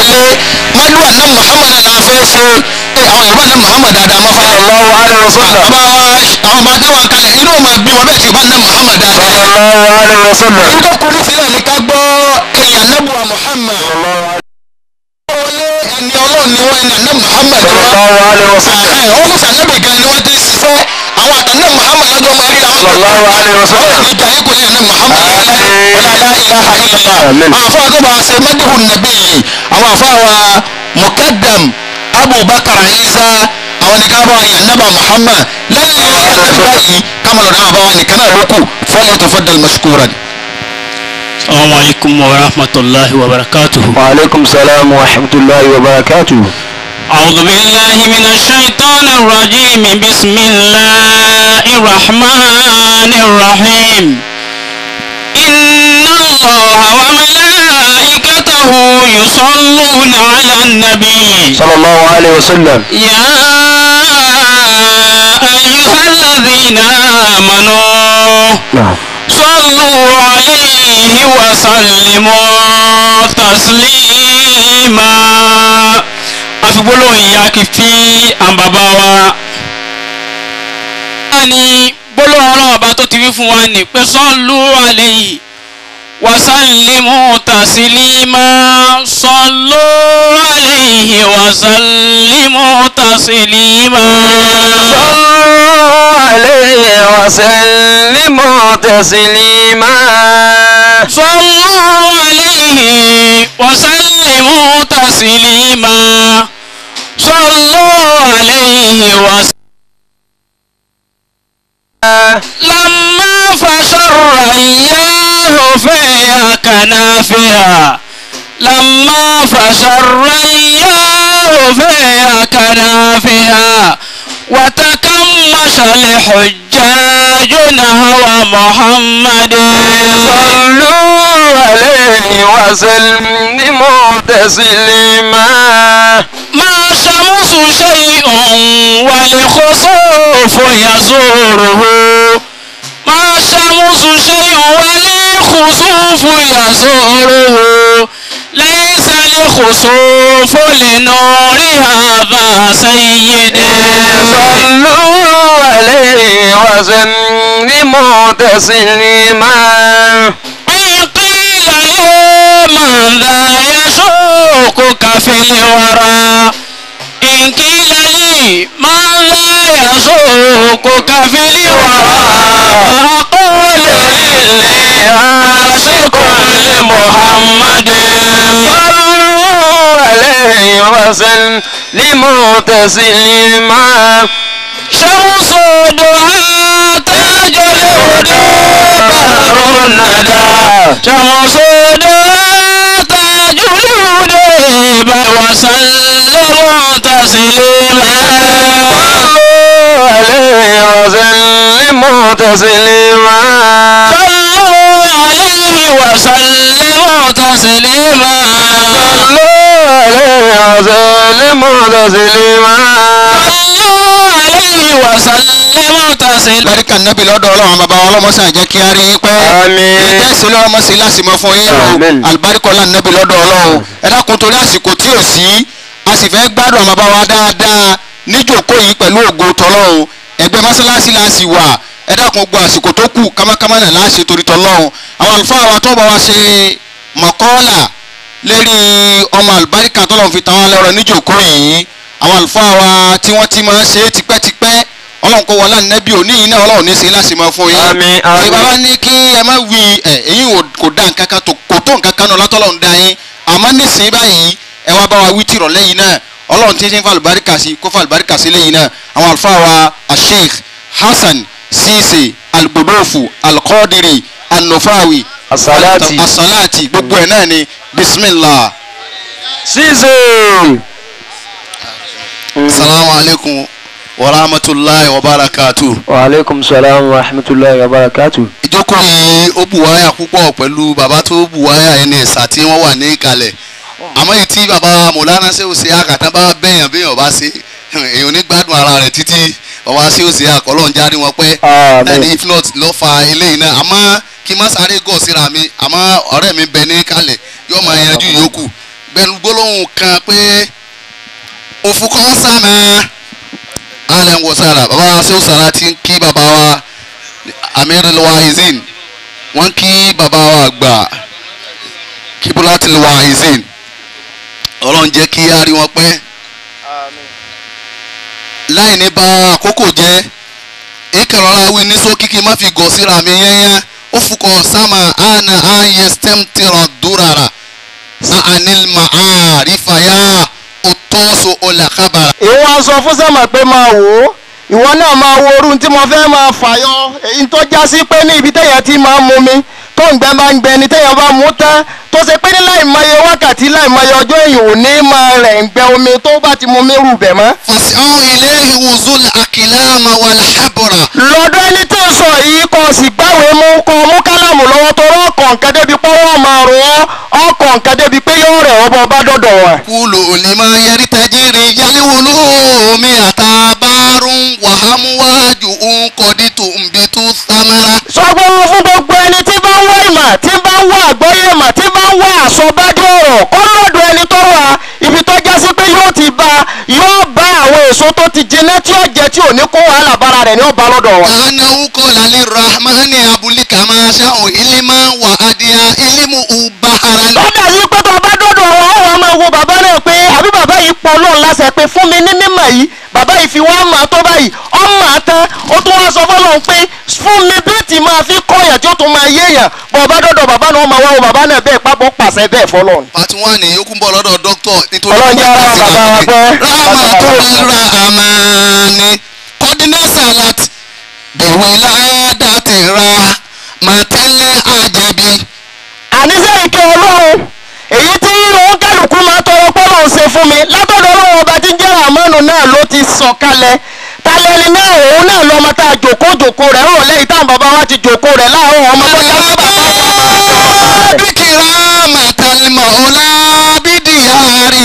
wọlé mọ́dún àná muhammad náà fẹ́ ṣe ẹ àwọn yorùbá náà muhammad dáadáa mọ́ fara. sallallahu alaihi wasallam bàbá wa àwọn bá dáwà kalẹ̀ inú ọmọ bí wọn bẹ́ẹ̀ ti bá ná muhammad dáadáa. sallallahu alaihi wasallam nígbà kúrú sílẹ̀ ní ká gbọ́ ẹ̀yà nẹ́bùwà muhammad. wọlé ẹni ọlọ́run ni wọ́n ẹni àná muhammad wá. sallallahu alaihi wasallam ẹ̀ ọ́n musa nẹ́bì gan ni wọ́n ti ṣiṣẹ́ àwọn àtàná muhammad lọ́jọ́ máa rí àwọn. sallallahu alaihi wasallam ìjà yìí kò ní ẹni muhammad ọ̀làlá ilaha illallah. Amen. àwọn afọ àgbà ṣe mẹ́díhù nàbí yìí àwọn afọ àwa mukaddam abubakar isa àwọn ní ká bá wa yàn nàbà muhammad lẹ́yìn àtàbà yìí kámọ̀lọ́ náà bá wa nìkan náà lókù fọlọ́ tó fọ́ dal mashkuran. السلام عليكم ورحمة الله وبركاته وعليكم السلام ورحمة الله وبركاته أعوذ بالله من الشيطان الرجيم بسم الله الرحمن الرحيم إن الله وملائكته يصلون على النبي صلى الله عليه وسلم يا أيها الذين آمنوا نعم صلوا عليه وسلموا تسليما àfigbólóhùn ìyá kì í fi àwọn bàbá wa. wọ́n ní gbólóhùn ọlọ́run ọba tó ti wí fún wa ní pé sọ́ọ̀lù alayhi wasallimu taslima sọ́ọ̀lù alayhi wasallimu taslima. صلوا عليه وسلموا تسليما صلوا عليه وسلموا تسليما صلوا عليه وسلم لما فشر إياه فيها كنافها لما فشر إياه فيها كنافها وتكمش الحجاج نهو محمد صلوا عليه وسلموا تسليما ما شمس شيء والخسوف يزوره ما شمس شيء والخسوف يزوره ليس الخسوف لنور هذا سيدي صلوا عليه وسلموا تسليما إن قيل له من ذا يسوقك في الورى إن قيل لي من ذا يسوقك في الورى أقول إني عاشق لمحمد صلوا عليه وسلموا تسليما شمس دعاء تاج الهدى بحر الندى شمس دعاء تاج الهدى وسلم تسليما صلوا عليه وسلموا تسليما صلوا عليه وسلموا تسليما صلوا عليه وسلموا تسليما صلوا عليه وسلموا تسليما barika nabi lọ́dọ̀ ọlọ́run bàbá wa ọlọ́mọsàn jẹ́ kí a rí i pẹ́. Àmín. ìtẹ́sí lọ́mọsí lásìmọ́ fún yín o Àmín. alibarikọ́lá nabi lọ́dọ̀ ọlọ́run ẹ dákun torí àsìkò tí ò sí a sì fẹ́ gbádùn àwọn bàbá wa dáadáa níjòkó yìí pẹ̀lú ògo tọlọ́run ẹgbẹ́ mọ́sálásí la sì wà ẹ dákun gbọ́ àsìkò tó kù kámákámá náà láṣẹ torí tọlọ́run àwọn àlùfáà wa tó bá wa ṣe mọ̀kọ́là lérí ọmọ àlùbáríkà tọ́lọ́run fi tàwọn lẹ́rọ níjòkó yìí àwọn àlùfáà wa tí wọ́n ti máa ń ṣe é tipẹ́tipẹ́ ọlọ́run kó wọlé ànábì òní yìí náà ọlọ́run ní í ṣe láṣìmọ́ fún yín Àmín, àmín. ìbá wa ní kí ẹ má wí ẹ èyí ò- kò dá nǹkan kan tó kò tó nǹkan kan náà látọ́lọ́ ń da yín àmọ́ nísìnyí báyìí ẹ wá bá wa wí tìrọ̀ lẹ́yìn náà ọlọ́run tí ń ṣe ń fa àlùbáríkà sí kó fa àlùbáríkà sí lẹ́yìn náà àwọn àlùfáà wa asheikh hasan sise algbodofu alqadiri anufawi As-salati. asalati gbogbo ẹ̀ náà ni bismillah Ṣíṣe. salamu alaykum wa rahmatulahi wa barakatuh. Wa alaikum salam wa rahmatullahi wa barakatuh. ìjókòó yìí ó buwáyà púpọ̀ pẹ̀lú bàbá tó buwáyà ẹni ẹ̀sà tí wọ́n wà ní ìkàlẹ̀ àmọ́ èyí tí bàbá mọ̀lánà ṣé ó ṣe àkàtà bá bẹ̀yàn bẹ̀yàn bá ṣe èèyàn ní gbádùn ara rẹ̀ títí bàbá ṣé ó ṣe àkọlọ́n jáde wọn pẹ́ Àmín. ẹni if not ló fa eléyìí náà àmọ́ kí n má sáré gọ̀ síra mi àmọ́ ọ̀rẹ́ mi bẹ ní ìkàlẹ̀ yóò máa yanjú yòókù bẹnu gbólóhùn kan pé òfukọ́ sàmà alẹ́ ń wọ sára bàbá wa sẹ́wọ́n sára ti ń kí bàbá wa amirul wahizin wọ́n kí bàbá wa gbà kibulatil wahizin ọlọ́run jẹ́ kí á rí wọn pẹ́ láì ní bá àkókò jẹ́ ìkẹrọ̀lá wí ní sókí kí n má fi gọ̀ síra mi yẹ́nyẹ́ ó fukọ̀ sáma àna àyè stem tìrọ̀ dúrara sa'anil ma'arifa ya òtọ́sọ ọ̀làkàbàrà. ìwọ sọ fún sẹ́mà pé máa wò ó ìwọ náà máa wo orun tí mo fẹ́ máa fàyọ èyí tó já sí pé ní ibi téèyàn ti máa mú mi tó ń gbẹ máa ń gbẹ ni téèyàn bá mú tán tó ṣe pé ní láì mọye wákàtí láì mọye ọjọ́ èyàn ò ní máa rẹ̀ ń gbẹ omi tó bá ti mú mi rù bẹ̀ mọ́. fàṣẹ́hùn ilé ìwòsàn àkìláàmà wà láhàbọ̀rà. lọ́dọ̀ ẹni tó ń sọ yìí kò sì gbáwèé mú kò mú kálámù lọ́wọ́ tó rọ́ ọkọ̀ nǹkan débi pé wọ́n máa rò ọ́ ọkọ̀ nǹkan débi pé yóò rẹ̀ ọ́ bọ́ bá dọ̀dọ̀ wọn. kúlò olèmọ yẹrí tajiri yálíwòlú omi àtàbárùn wàhámúwájú nkọdítù nbítú samara. sọgbọ́n fún gbogbo ẹni tí bá ń wá ìmọ̀ tí bá ń wá àgbọ́yé ìmọ̀ tí bá ń wá àsọ̀bádé ọ̀rọ̀ kọ́ lọ́dọ̀ ẹni tó wà ibi tó já sí pé yóò ti bá yóò bá àwọn èso tó ti jiná tí ó jẹ tí ò ní kó wàhálà bára rẹ̀ ní ọba lọ́dọ̀ wa. anahu kọlá lè rahmani abulika máa ṣáhùn ilima wà adìyà ilimu ubahara. lọ́dà yìí pé tó bá dọ́dọ̀ wọn ó wàá máa wo bàbá náà pé àbí bàbá yìí pọ̀ lọ́n láṣẹ pé fún mi ní mímọ̀ yìí bàbá yìí fi wá máa tó báyìí ọ́ máa tán ó tún wá sọ fọlọ́n pé fún mi bí tí máa fi kọ́yàn tí ó tún máa yéèyàn bọ̀ bá dọ́dọ̀ bàbá náà ó máa wá wo bàbá náà bẹ́ẹ̀ pápọ̀ pàṣẹ bẹ́ẹ̀ fọlọ́n. pati wọn ni yókù ń bọ̀ lọ́dọ̀ dókítọ̀ nítorí Ọlọ́run jẹ́ ara bàbá wa pẹ́. rahama tó ra àmàní kọ́dínẹ́sà láti bẹ̀wẹ̀ ládàtì ra màtẹ́lẹ̀ àjẹbí. àníṣe ìkẹ́ ọlọ́run èyí tí òun kálukú máa tọrọ pọ́lọ́ ṣe fún mi látọ̀dọ̀ ọlọ́run ọba tí ń jẹ́ àmọ́nù náà ló ti sọ̀ kalẹ̀ talẹ́ni náà òun náà lọ́mọ tá a jòkó jòkó rẹ̀ rò lẹ́yìn táwọn bàbá wa ti jòkó rẹ̀ láàárọ̀ ọmọ tó já sí bàbá wa máa tọrọ rẹ̀. bíkìrá màtàlímọ̀ ọ̀la bídìyàrí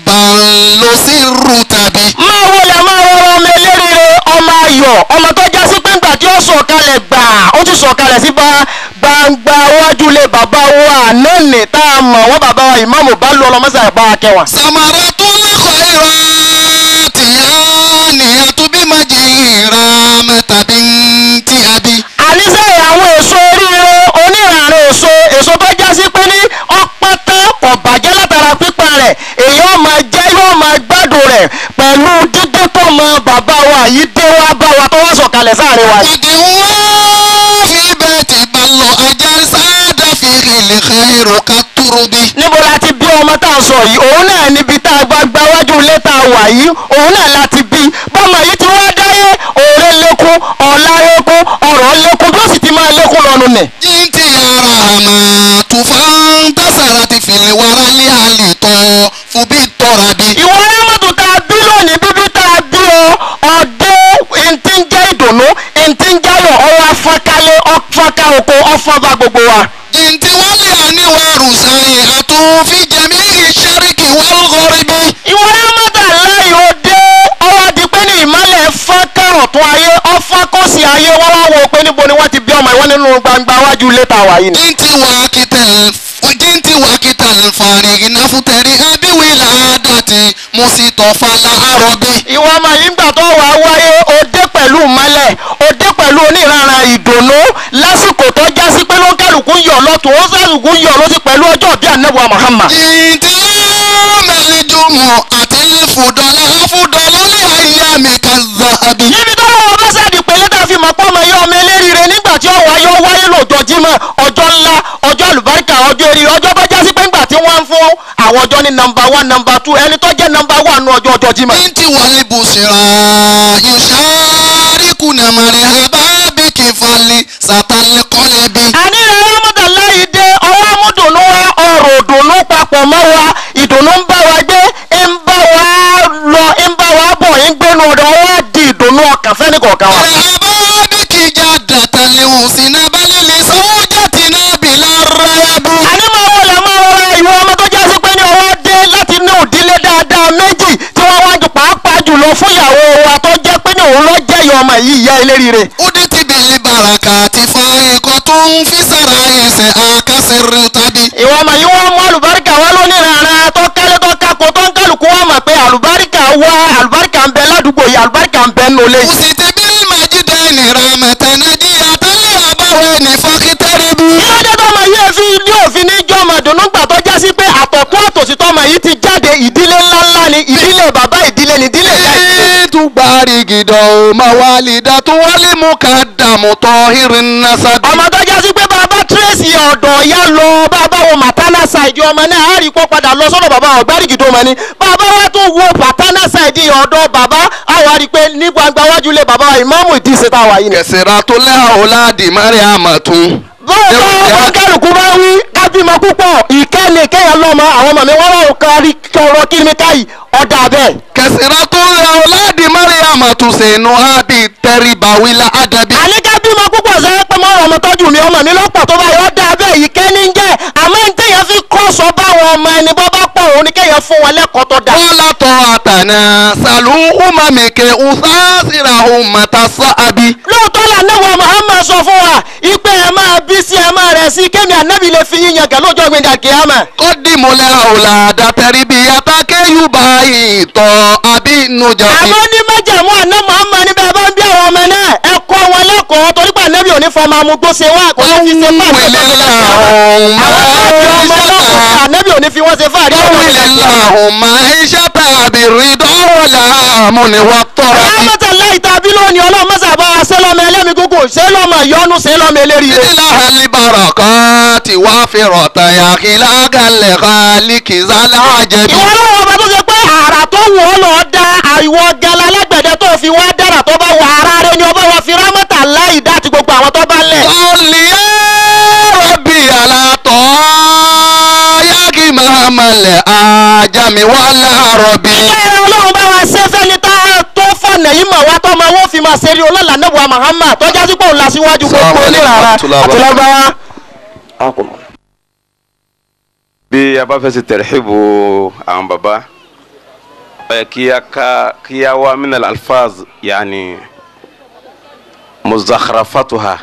ìbàlósí rú tàbí. máa wọlé máa rọrọ ọmọ eléríire ọmọ ayọ̀ ọmọ tó já sí pé ńgbà tí ó sọ̀ kalẹ̀ gbà ó ti sọ̀ kalẹ̀ sí bá gbangba wájú lé bàbá wa àná nì tá a mọ̀ wọ́n bàbá wa ìmáàmù bá lu ọlọmọsà ìbá akẹwà. samara tó lẹ́kọ̀ọ́ ìrọ̀ tìyá nìyẹn tó bí má jẹ ìrà mẹ́tàbí tí a bí. àníṣe àwọn èso oríire onírànà èso èso tó já sí pé ní ọpọtẹ kò bàjẹ́ látara pípa rẹ̀ èèyàn máa jẹ́ yóò máa gbádùn rẹ̀ pẹ̀lú dídé tó mọ bàbá wa yìí dé wá bá wa tó wá sọ̀kalẹ̀ sáàrin wa yìí. Ìdí wọ́n fi bẹ́ẹ̀ ti bá lọ ajá sáádà fi rìnlẹ̀ xẹ́rù ká túrú bí. níbo la ti bí ọmọ tá a sọ yìí òun náà níbi tá a gba gba wájú ilé tá a wà yìí òun náà la ti bí bọ́mọ yìí ti wá dáyé òòrè lékún ọ̀la lékún ọ̀rọ̀ lékún bí ó sì ti máa lékún lọ́nu nẹ̀. Jíǹtì ara àmà tùfán tásàrà ti fìlẹ̀ wàrà lé àlè tọ́ fún bí tọ́ra bí. ìwọ ẹlẹ́mọ̀tò tá a bí lónìí bíbí tá a bí ọ ọdẹ ntí ń jẹ́ ìdùnnú ntí ń jayọ̀ ọwọ́ afọ́kálẹ̀ ọfọ́ká oko ọfọ́ba gbogbo wa. Jíǹtì wálé àníwárù sáyé àtúnfi jẹ̀mí ìṣẹ́ríkì wọ́lgọ́rí bí. ìwọ ẹlẹ́mọ̀tò aláì òde ọwọ́ di pé ní ìmọ̀lẹ̀ fọ́ká ọ̀tún ayé ọfọ́kọ́sì ayé wọ́n wá wo pé níbo ni wọ́n ti bí ọmọ ìwọ́n nínú gbangba wájú ilé tá a wà yìí ni. Jíǹtì wákìtẹ̀ jíǹtì wákìtẹ̀ fàrí ìnáfútẹ̀rí ẹbíwì làádàtì mo sì tọ̀ fàlà àrọ̀bí. ìwọ ọmọ yìí ń gbà tó wàá wáyé òde pẹ̀lú mọ́lẹ̀ òde pẹ̀lú oníranran ìdùnnú lásìkò tó já sí pé ló ń kálukú ń yọ̀ lọ́tún ó sálùkù ń yọ̀ lọ́sí pẹ̀lú ọjọ́ bíi ànábì Muhammad. Jíǹtì mẹ́lẹ́dùnmọ̀ àti fùdọ́lá fùdọ́lá lé ayé mi kà zàbí. níbi tó lọ́wọ́ bá sáàdì pẹ̀lẹ́ tá a fi mọ̀ pọ́ ọmọ yọ ọmọ eléríire nígbà tí ó wáyé ó wáyé lọ́jọ́ jímọ̀ ọjọ́ ńlá ọjọ́ àlùbáríkà ọjọ́ eré ọjọ́ bá já sí pé ńgbà tí wọ́n ń fún àwọn ọjọ́ ní nọmba one nọmba two ẹni tó jẹ́ nọmba one ní ọjọ́ ọjọ́ jímọ̀. Binti wali busira yushariku na marihaba biki fali satali kolebi. àní rẹ̀ ọmọdé láyé dé ọwọ́ amúdùnú wa ọ̀rọ̀ òdùnú papọ̀ mọ́ wa ìdùnnú ń bá wa gbé ń bá wa lọ ń bá wa bọ̀ ń gbénu ọ̀dọ̀ wa di ìdùnnú ọkàn fẹ́ni kọ̀ọ̀kan wa. Marihaba biki jadata lehusina balili sawjatina bila rayabu. àní máa wọlé máa rọra ìwọ ọmọ tó já sí pé ní ọwọ́ dé láti inú ìdílé dáadáa méjì tí wọ́n wá jù pàápàá jùlọ fún ìyàwó wa tó jẹ́ pé ní òun ló jẹ́ ìyá ọmọ yìí ìyá eléríire. Uditi bili barakati faikotun fi sara ise akasiri tabi. ìwọ ọmọ yìí wọ́n mú àlùbáríkà wá lónìí rárá tó ká àlùbáríkà wá àlùbáríkà ń bẹ ládùúgbò yìí àlùbáríkà ń bẹ nínú ilé yìí. Usiti bil majidani rahmatan najiyatan li abawaini fakitaribu. ìlọ́jọ́ tọmọ yìí fi ní òfin ní jọmọ dùnú gbà tó já sí pé àtọ̀tún àtòsí tọmọ yìí ti jáde ìdílé ńláńlá ni ìdílé bàbá ìdílé ni ìdílé ìyá ìdílé. tugbari gido mawalida tuwali mukadamu tohirin nasabi. ọmọ tó já sí pé bàbá tírèsì ọ̀dọ̀ ya lọ bàbá wo maternal side ọmọ náà á rí kó padà lọ sọ́dọ̀ bàbá ọ̀gbárìkì tó mọ ni bàbá wa tún wo paternal side ọ̀dọ̀ bàbá àwọn á rí pé ní gbangba wájú lé bàbá wa ìmáàmù ìdíje tá a wà yìí ni. kẹsìrà tó lẹ́ ọ̀làdì mariam tún. bọ́ọ̀lù ọmọ kálukú bá wí kábímọ púpọ̀ ìkẹ́ni kéèyàn lọ́mọ àwọn ọmọ mi wọ́n wà ó kárí kọ̀ọ̀rọ̀ kí ni káyì ọ̀dà bẹ́ẹ̀. kẹsìrà tó lẹ́ ọ̀làdì mariam tún sẹ́nu ábí tẹ́rìbáwílà àdàbí. àníká bímọ púpọ̀ sẹ́yìn pé mọ́ ọmọ tọ́jú mi ọmọ mi lọ́pọ̀ tó bá yọ ọ́ dáa bẹ́ẹ̀ yìí kẹ́ni ń jẹ́ àmọ́ ní téèyàn fi kọ́ sọ báwọn ọmọ ẹni bọ́ bá pọ̀ òun ni kéèyàn fún wọn lẹ́kọ̀ọ́ tó dáa. wọ́lá tọ́ àtànà sàlù umamike usasira umatasa abi. lóòótọ́ là náwó Muhammad sọ fún wa ipe ẹ máa bí sí ẹ máa rẹ̀ sí kémi ànábì lè fi yíyan gẹ̀ lọ́jọ́ gbẹ̀ngà kìámà. kọ́dìmọ̀lẹ́ ọ̀làdà tẹ̀ríbíyàtà kéyùbá ìtọ̀ àbí nujà. àmọ́ ní májàmú àná Muhammad níbẹ̀ bá ń bí àwọn ọmọ náà ẹ kọ́ wọn lẹ́kọ̀ọ́ torí pé ànábì ò ní fọmọ amúgbó ṣe wá kò ní fi ṣe fáàrí ànábì ò ní fi wọ́n ṣe fáàrí Allahumma ishata biridawala muniwa tọ́ra. alámọ̀tà láì tàbí lónìí ọlọ́run mọ́sà bá wa ṣe lọ́mọ ẹlẹ́mi gúngùn ṣe lọ́mọ ìyọnu ṣe lọ́mọ eléríire. Ìdílé alibarakati wá fi rọ̀tà yàkínlá galẹ̀ kálíkì zálá àjẹbí. ìwọ lọ́wọ́ ọba tó ṣe pé àrà tó wù ọ́ lọ da àìwọ gala alágbẹ̀dẹ tó fi wá dára tó bá wà ara rẹ ni ọba wa fi rámọ́tà láì dá ti gbogbo àwọn tó bá lẹ̀. Sọ́ọ̀lì rọ̀bì àlàtọ̀ yáàkì mahamalẹ̀ ajami wàlá rọ̀bì. ẹ̀rọ ọlọ́run bá wa ṣe fẹ́ni tá a tó fọ̀nà yìí mọ̀ wá tọ́mọ wọn fi máa ṣeré ọlọ́lá nẹ́bùwà Muhammad tọ́jà sí pé òun la síwájú gbogbo oníràrà àti lọ́gbàá. bí a bá fẹ́ ṣe tẹ̀rẹ̀hìbù àwọn baba ẹ kí a ká kí a wá minal alfaz yaani muzakharafatuha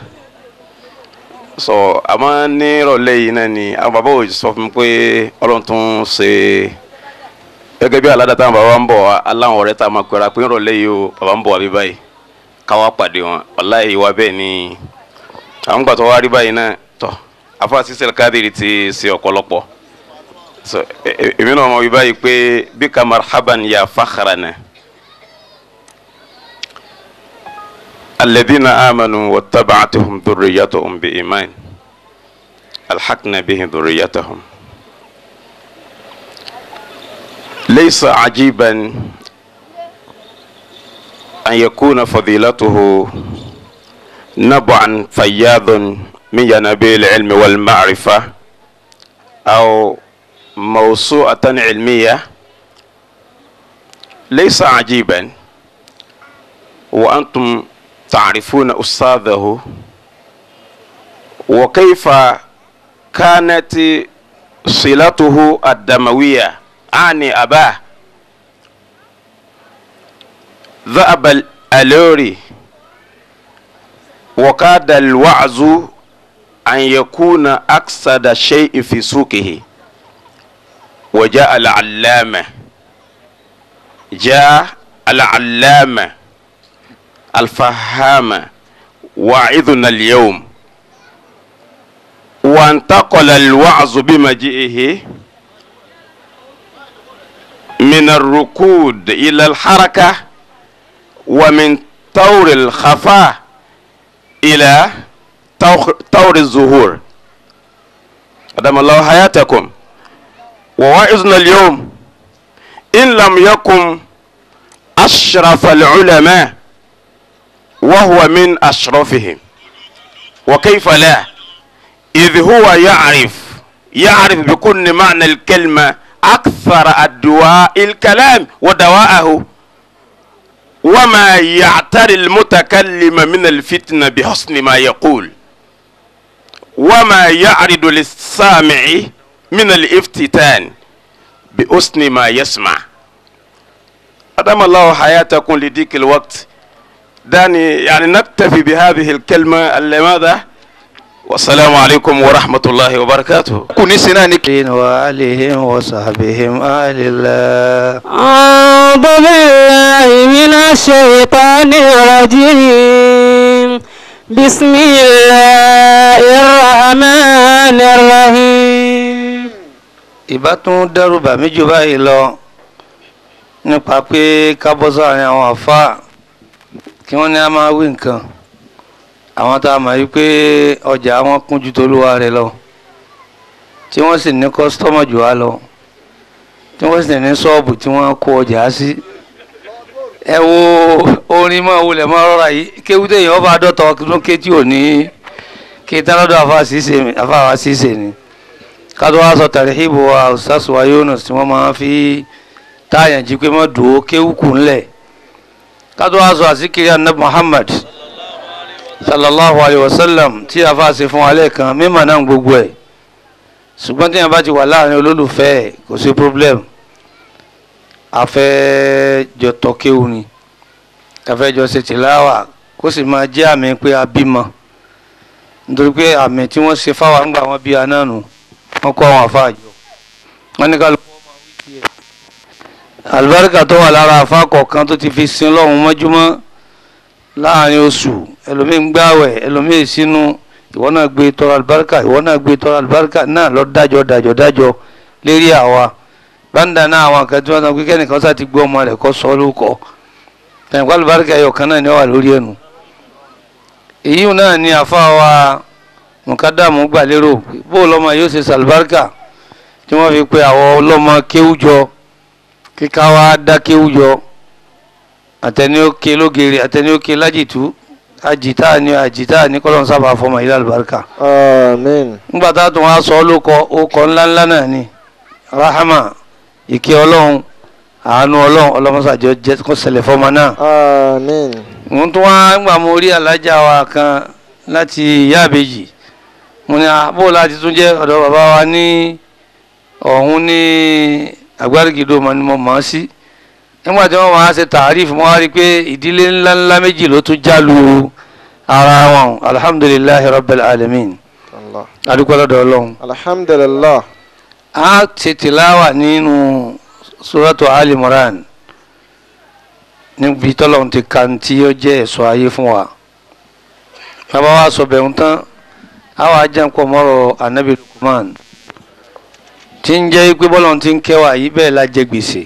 so àmọ́ ní ìrọ̀lẹ́ yìí náà ni àwọn baba ò sọ fún mi pé ọlọ́run tún ṣe gẹ́gẹ́ bí aládàá táwọn baba ń bọ̀ wá aláwọn ọ̀rẹ́ tá a máa pẹ́ra pé ìrọ̀lẹ́ yìí o baba ń bọ̀ wá bí báyìí káwá pàdé wọn wàláhì ìwà bẹ́ẹ̀ ni àwọn gbàtọ́ wá rí báyìí náà tọ́ afa sísèl kádìrì ti ṣe ọ̀pọ̀lọpọ̀ so e- e- èmi náà mọ̀ wí báyìí pé bí ka marhaban ya fakharana alladhina amanu wattaba'atuhum dhurriyyatuhum bi iman alhaqna bihi dhurriyyatahum laysa ajiban an yakuna fadilatuhu نبعا فياض من ينابيع العلم والمعرفة أو موسوعة علمية ليس عجيبا وأنتم تعرفون أستاذه وكيف كانت صلته الدموية عني أباه ذهب الألوري وكاد الوعظ أن يكون أكثر شيء في سوقه وجاء العلامة جاء العلامة الفهامة واعظنا اليوم وانتقل الوعظ بمجيئه من الركود إلى الحركة ومن طور الخفاء إلى طور- طور الظهور أدام الله حياتكم وواعظنا اليوم إن لم يكن أشرف العلماء وهو من أشرفهم وكيف لا إذ هو يعرف يعرف بكل معنى الكلمة أكثر الدواء الكلام ودواءه وما يعتري المتكلم من الفتنة بحسن ما يقول وما يعرض للسامع من الافتتان بحسن ما يسمع أدام الله حياتكم لديك الوقت داني يعني نكتفي بهذه الكلمة اللي ماذا wasalaamu alaykum wa rahmatulahi wa barakatuhu. kù ní sinna ni. وآلهم وصحبهم آل الله أعوذ بالله من الشيطان الرجيم بسم الله الرحمن الرحيم ìbá tún dẹ́rù bà mí jù báyìí lọ nípa pé ká bọ́ sáàrin àwọn àfáà kí wọ́n ní a máa wí nǹkan àwọn tá a mọ̀ yí pé ọjà wọn kún ju tolúwa rẹ̀ lọ tí wọ́n sì ní kọ́sítọ́mọ̀ jù wá lọ tí wọ́n sì ní ṣọ́ọ̀bù tí wọ́n kó ọjà sí ẹ wo orin máa wulẹ̀ máa rọra yìí kéwú téèyàn ọba àdọ́tọ̀ ọdún kétí òní kí tánádọ́ àfáà ṣíṣe ni kátó wá sọ tàríhìbò wa ọ̀sásù wa Yunus tí wọ́n máa fi táyàn jí pé mọ́ dùn ó kéwùkù ńlẹ̀ kátó wá sọ àsìkiri anab Muhammad sallallahu alayhi wa sallam tí a fà ṣe fún wa lẹ́ẹ̀kan mímọ̀ náà gbogbo ẹ̀ ṣùgbọ́n tí yẹn bá ti wà láàrin olólùfẹ́ ẹ̀ kò sí problem afẹ́jọ tọ́kéwù ni afẹ́jọ ṣe tìláwà kó sì máa jẹ́ àmì pé a bímọ nítorí pé àmì tí wọ́n ṣe fáwọn àgbà wọn bí anáà nù wọ́n kọ́ àwọn àfáàjọ wọ́n ní kálukú ọmọ wíkì ẹ̀. àlùbáríkà tó wà lára àfá kọ̀ọ̀kan tó ti fi sin lọ́hùn mọ́júmọ́ láàrin oṣù ẹlòmíì ń gbààwẹ̀ ẹlòmíì sínú ìwọ náà gbé tọrọ àlùbáríkà ìwọ náà gbé tọrọ àlùbáríkà náà lọ dájọ́ dájọ́ dájọ́ lérí àwa báńdà náà àwọn kan tí wọ́n sọ pé kẹ́nìkan sá ti gbé ọmọ rẹ̀ kọ́ sọ lóko ẹ̀yìn kó àlùbáríkà ẹ̀yọ̀ kan náà ni ó wà lórí ẹnu èyí náà ni àfa wa mùkádàmù gbà lérò bó lọmọ yóò ṣe sàlùbáríkà tí wọ́n fi pe àwọn ọlọ́mọ kéwújọ kíká wa dá kéwújọ àtẹni ó ké lógeere àtẹni ó ké lájìtú àjìtá ni àjìtá ni kọ́lọ́n sábà fọmọ ilé àlùbáríkà. Amen. ńgbà tá a tún wá sọ ọ́ ló kọ ó kọ ńláńlá náà ni rahama ìkẹ́ ọlọ́run àánú ọlọ́run ọlọ́mọsàjọ jẹ́ kó ṣẹlẹ̀ fọmọ náà Amen. mo tún wá gbà mo rí alájà wa kan láti ìyá àbèjì mo ní àbò láti tún jẹ́ ọ̀dọ̀ bàbá wa ní ọ̀hún ní àgbárígidó mo ni mo mọ̀ ọ́ sí nígbà tí wọ́n máa ṣe tààrífù mo wá rí i pé ìdílé ńláńlá méjì ló tún jálu ara wọn alhamdulilayi rabbil alamin Allah. adúpẹ́ lọ́dọ̀ ọlọ́run Alhamdulillah. a ṣe tìláwà nínú suratu ali moran níbi tọ́lọ́run ti ka tí ó jẹ́ ẹ̀sọ́ ayé fún wa bàbá wa sọ bẹ̀rù tán a wà jẹ́ nǹkan mọ́rọ̀ anabi lukman tí ń jẹ́ pé bọ́lọ́run ti ń kẹwà yìí bẹ́ẹ̀ la jẹ gbèsè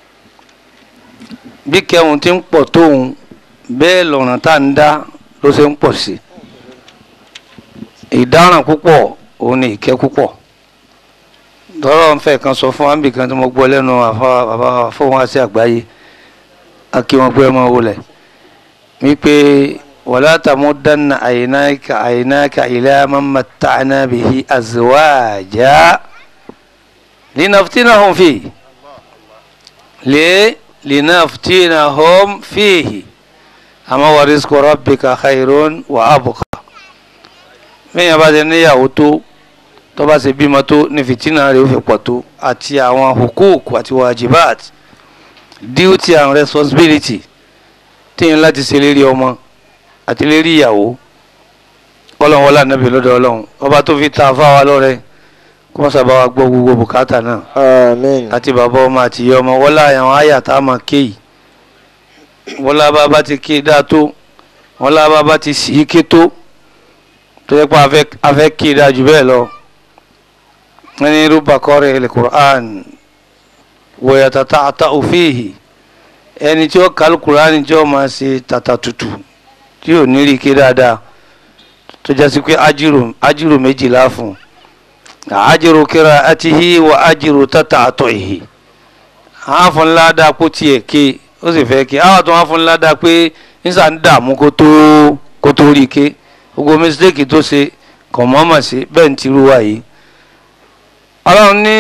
bí kẹwọn ti ń pọ̀ tóun bẹ́ẹ̀ lọ́rùn tá à ń dá ló ṣe ń pọ̀ sí ìdáràn púpọ̀ òun ni ìkẹ́ púpọ̀ tọ́rọ̀ ń fẹ́ kan sọ fún ambi kan tí mo gbọ́ lẹ́nu àfa bàbá fún wa sí àgbáyé a kí wọn gbé ọmọ wọlé wípé wala tamuddanna aynaka aynaka ila man matta'na bihi azwaja linaftinahum fi lé linaftinahum fihi àmọ́ wa rizqu rabbika khairun wa abqa mẹ́yìn bá ti níyàwó tó tó bá ṣe bímọ tó ní fìtínà rẹ̀ ó fi pọ̀ tó àti àwọn hukuk àti wajibat duty and responsibility tíyẹn láti ṣe lérí ọmọ àti lérí ìyàwó ọlọ́run wọlé ànábì lọ́dọ̀ ọlọ́run ọba tó fi ta afáwa lọ́rẹ kó wọ́n sábà wá gbọ́ gbogbo bùkátà náà Amen. àti bàbá ọmọ àti ìyá ọmọ wọlé àwọn àyà tá a máa ké yìí wọlé bá bá ti ké dáa tó wọlé bá bá ti sì í ké tó tó yẹ pé a fẹ́- a fẹ́ ké dáa jù bẹ́ẹ̀ lọ wọ́n ní rúbà kọ́rẹ́ ilẹ̀ Qur'an wọ̀yàtà tààtà òfìhì ẹni tí ó kàlù Qur'an tí ó máa ṣe tàtà tutù tí ò ní rí ké dáadáa tó jásí pé ájírò ájírò méjìlá fún ájírò kíra àtihi wà ájírò tàtà àtọ̀ ìhì àwọn afọnládàá kó tiẹ̀ ké ó sì fẹ́ ké àwọn àtọ̀ afọnládàá pé nísà ń dààmú kó tó kó tó rí ké gbogbo mistake tó ṣe kàn mọ́mọ́ sí bẹ́ẹ̀ ń tirú wa yìí ọlọ́run ní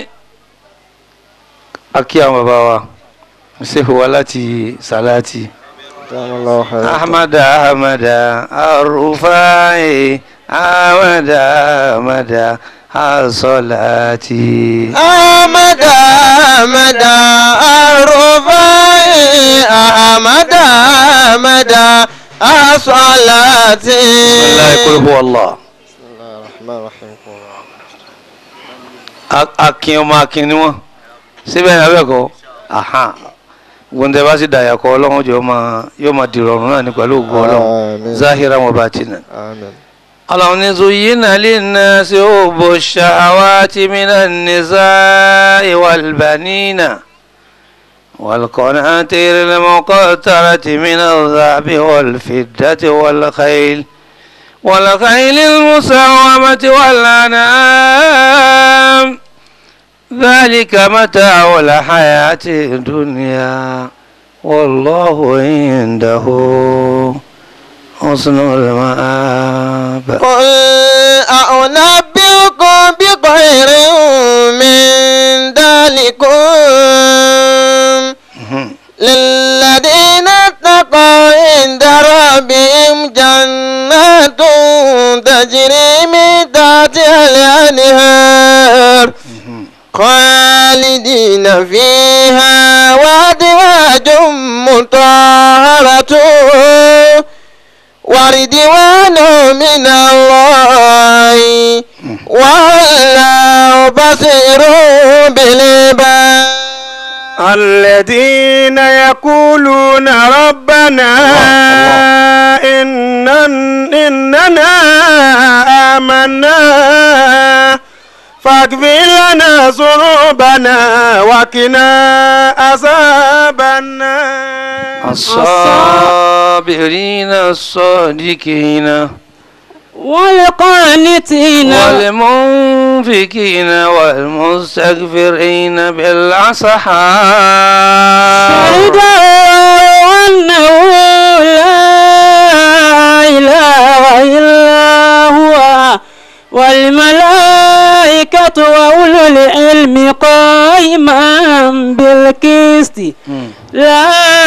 akí àwọn bàbá wa ṣèwọ́ wa láti sàláàtì Jazakallahu khairan. ahmada ahmada arufai ahmada ahmada asolati. Ahmada Ahmada Arufai Ahmada Ahmada Asalati. bisimilayi kul huwa allah الرحمن الرحيم A- akin ọmọ akin ni wọn síbẹ̀ ní abẹ́kọ̀ aha gbọ̀ndẹ̀ bá sì dàyà kọ́ ọlọ́run jọ máa yóò máa dìrọ̀rùn náà ní pẹ̀lú ògùn ọlọ́run Àmín. zahira wọn bá ti nà. آمين اللهم زين للناس حب الشهوات من النساء والبنين والقناطير المقنطرة من الذهب والفضة والخيل والخيل المسومة والأنعام ذلك متاع الحياة الدنيا والله عنده حسن المآب قل أنبئكم بخير من ذلكم للذين اتقوا عند ربهم جنات تجري من تحتها الأنهار خالدين فيها وأزواج مطهرة ورضوان من الله والله بصير بالعباد الذين يقولون ربنا إننا, إننا آمنا فاغفر لنا ذنوبنا وقنا عذاب النار الصابرين الصادقين والقانتين والمنفقين والمستغفرين بالأسحار شهد أنه لا إله إلا هو والملائكة وأولو العلم قائما بالقسط لا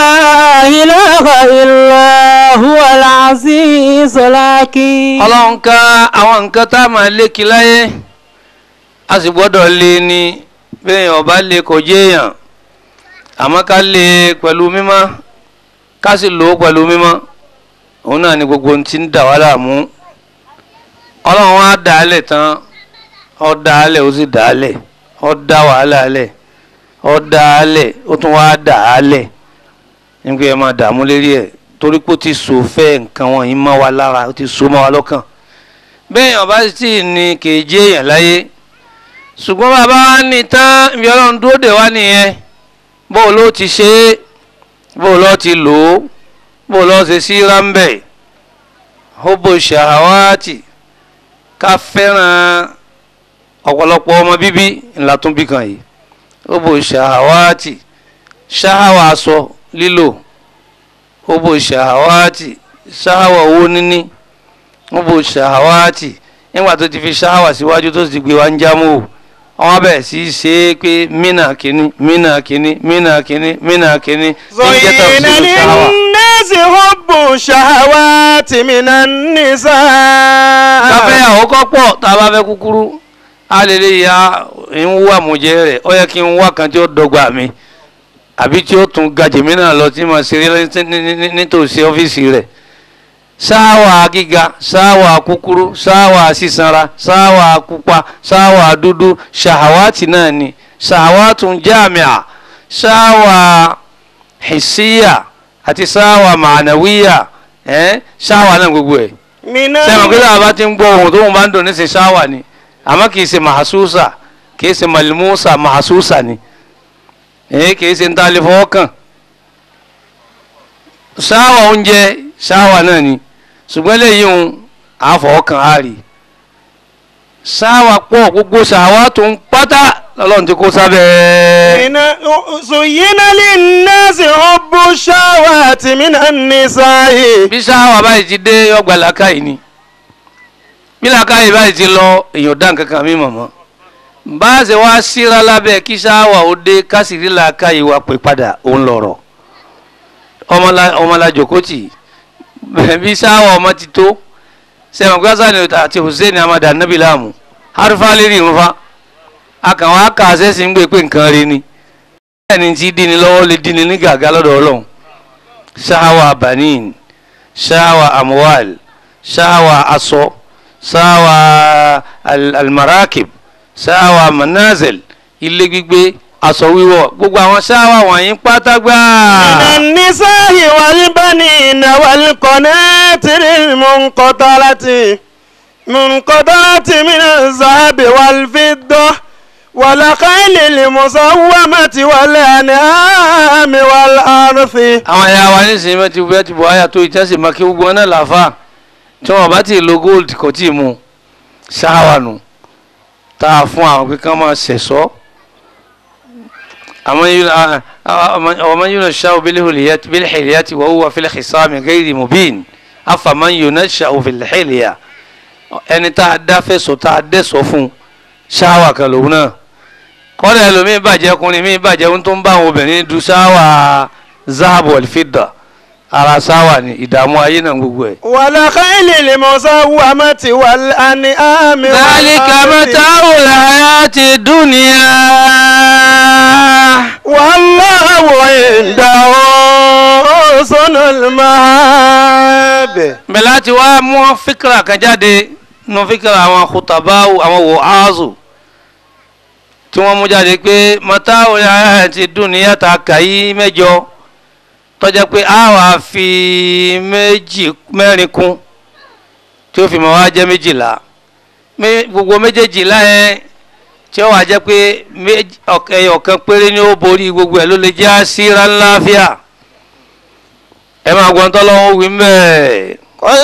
إله إلا هو العزيز الحكيم ọlọ́run ká àwọn nǹkan tá a máa lékì láyé a sì gbọ́dọ̀ lé ní bẹ́ẹ̀ ọba lè kò jéèyàn àmọ́ ká lé pẹ̀lú mímọ́ ká sì lò ó pẹ̀lú mímọ́ òun náà ni gbogbo ohun tí ń dà wá láàmú ọlọ́run á dà á lẹ̀ tán ó dà á lẹ̀ ó sì dà á lẹ̀ ó dá wàhálà lẹ̀ ó dà á lẹ̀ ó tún wá dà á lẹ̀ nígbà yẹn máa dààmú lérí ẹ̀ torí pé ó ti so fẹ́ nǹkan wọ̀nyí mọ́ wa lára ó ti so mọ́ wa lọ́kàn bẹ́ẹ̀ yàn bá sì ní kèéjé èèyàn láyé ṣùgbọ́n bàbá wa ní tán ibi ọlọ́run dúró dè wá nìyẹn bó o ló ti ṣe é bó o lọ́ ti lò ó bó o lọ́ ṣe sí rámbẹ̀ hóbò ṣàwátì ká fẹ́ràn ọ̀pọ̀lọpọ̀ ọmọ bíbí ńlá tún bí kan yìí hóbò ṣàwátì ṣáháwà aṣọ lílò hóbò ṣàwátì ṣáháwà owó níní hóbò ṣàwátì nígbà tó ti fi ṣáháwà síwájú tó sì ti gbé wa ń jámọ́ o wọ́n bẹ̀rẹ̀ sí í ṣe é pé mínà kínní mínà kínní mínà kínní mínà kínní ní jẹ́ زين tafsiru ṣáháwà. للناس حب الشهوات من النساء káfẹ́ àwòkọ́ pọ̀ tá a bá fẹ́ kúkúrú a lè lè ya ń wú àmújẹ rẹ̀ ó yẹ kí n wá kan tí ó dọ́gba mi àbí tí ó tún ga jèmí náà lọ tí mo ṣe rí ní- ní- ní- nítòsí ọ́fíìsì rẹ̀ sáwà gíga sáwà kúkúrú sáwà sísanra sáwà pupa sáwà dúdú ṣàwátì náà ni ṣàwátùn jáàmìà sáwà hìsíyà àti sáwà mànàwíyà ẹ̀ sáwà náà gbogbo ẹ̀ من sẹ́wọ̀n kí sábà ti ń gbọ́ ohun tó ń bá ń dùn ní ṣe ṣáwà ni àmọ́ kì í ṣe mahasusa kì í ṣe malimusa mahasusa ni èyí kì í ṣe ń ta lè fọwọ́ kàn ṣáwà oúnjẹ ṣáwà náà ni ṣùgbọ́n lẹ́yìn òun àfọwọ́ kàn á rí ṣáwà pọ̀ gbogbo ṣáwà tó ń pátá lọ́lọ́run ti kó sábẹ́ من زين للناس حب الشهوات من النساء bí ṣáwà báyìí ti dé ọgbà làkàyè ni bí làkàyè báyìí ti lọ èèyàn dá nǹkan kan mí mọ̀mọ́ bá a ṣe wá síra lábẹ́ kí ṣáwà ó dé kásìrí làkàyè wa pè padà òun lọ̀rọ̀ ọmọlá jòkótì bí ṣáwà ọmọ ti tó sẹ́wọ̀n pé hasan àti hussein amadu anabi láàmú harufa lérí irunfa akàwọn akàṣẹ́ sì ń gbé pé nǹkan rí ni bẹ́ẹ̀ ni ti dín ní lọ́wọ́ lè dín ní ní gàgá lọ́dọ̀ ọlọ́run ṣáwà banin ṣáwà amwal ṣáwà aṣọ ṣáwà al- almarakib ṣáwà manazil ilé gbígbé aṣọ wíwọ̀ gbogbo àwọn ṣáwà wọ̀nyí pátágbá. من النساء والبنين والقناطر المنقطرة منقطرة من الذهب والفضة والخيل المسومة والأنعام والأرث àwọn ẹ̀yà wa nísìnyí wọ́n ti bẹ́ẹ̀ ti bọ̀ àyà tó ìtẹ́sí mọ́ kí gbogbo wọn náà làáfà tí wọ́n bá ti lo gold kò tí ì mu ṣáwà nù tá a fún àwọn pé kán máa ṣẹ̀ṣọ́ àwọn yìí ọmọ yìí náà ṣáwó bílẹ̀ xìlìyà ti wọ́n wà fílẹ̀ xìsámi gẹ́gẹ́ mubin afaman yìí náà ṣáwó fílẹ̀ xìlìyà ẹni tá a dá fẹ̀sọ̀ tá a dẹ́sọ̀ fún ṣáwà kan lòun náà kọ́dà ẹlòmíín bàjẹ́ ọkùnrin míín bàjẹ́ ohun tó ń bá àwọn obìnrin du ṣáwà zahabu alfidda ara ṣáwà ni ìdààmú ayé náà gbogbo ẹ̀. والخيل المسومة والأنعام ذلك والأرث متاع الحياة الدنيا والله عنده حسن المآب bẹ́ẹ̀ láti wá mú fíkra kan jáde nù fíkra àwọn kùtàbáwò àwọn wòhásù tí wọ́n mú jáde pé mataa'u hayati dunya ta kàyí mẹ́jọ tọ́jà pé a wà fi méjì mẹ́rin kún tí ó fi mọ́ wá jẹ́ méjìlá Mé- gbogbo méjèèjìlá yẹn tí ó wà jẹ́ pé méjì- ọ̀k- ẹyọ kan péré ni ó borí gbogbo ẹ̀ ló lè jẹ́ àṣírà ńláfíà ẹ máa gbọ́n tọ́lọ́wọ́ wí mẹ́ẹ̀. قل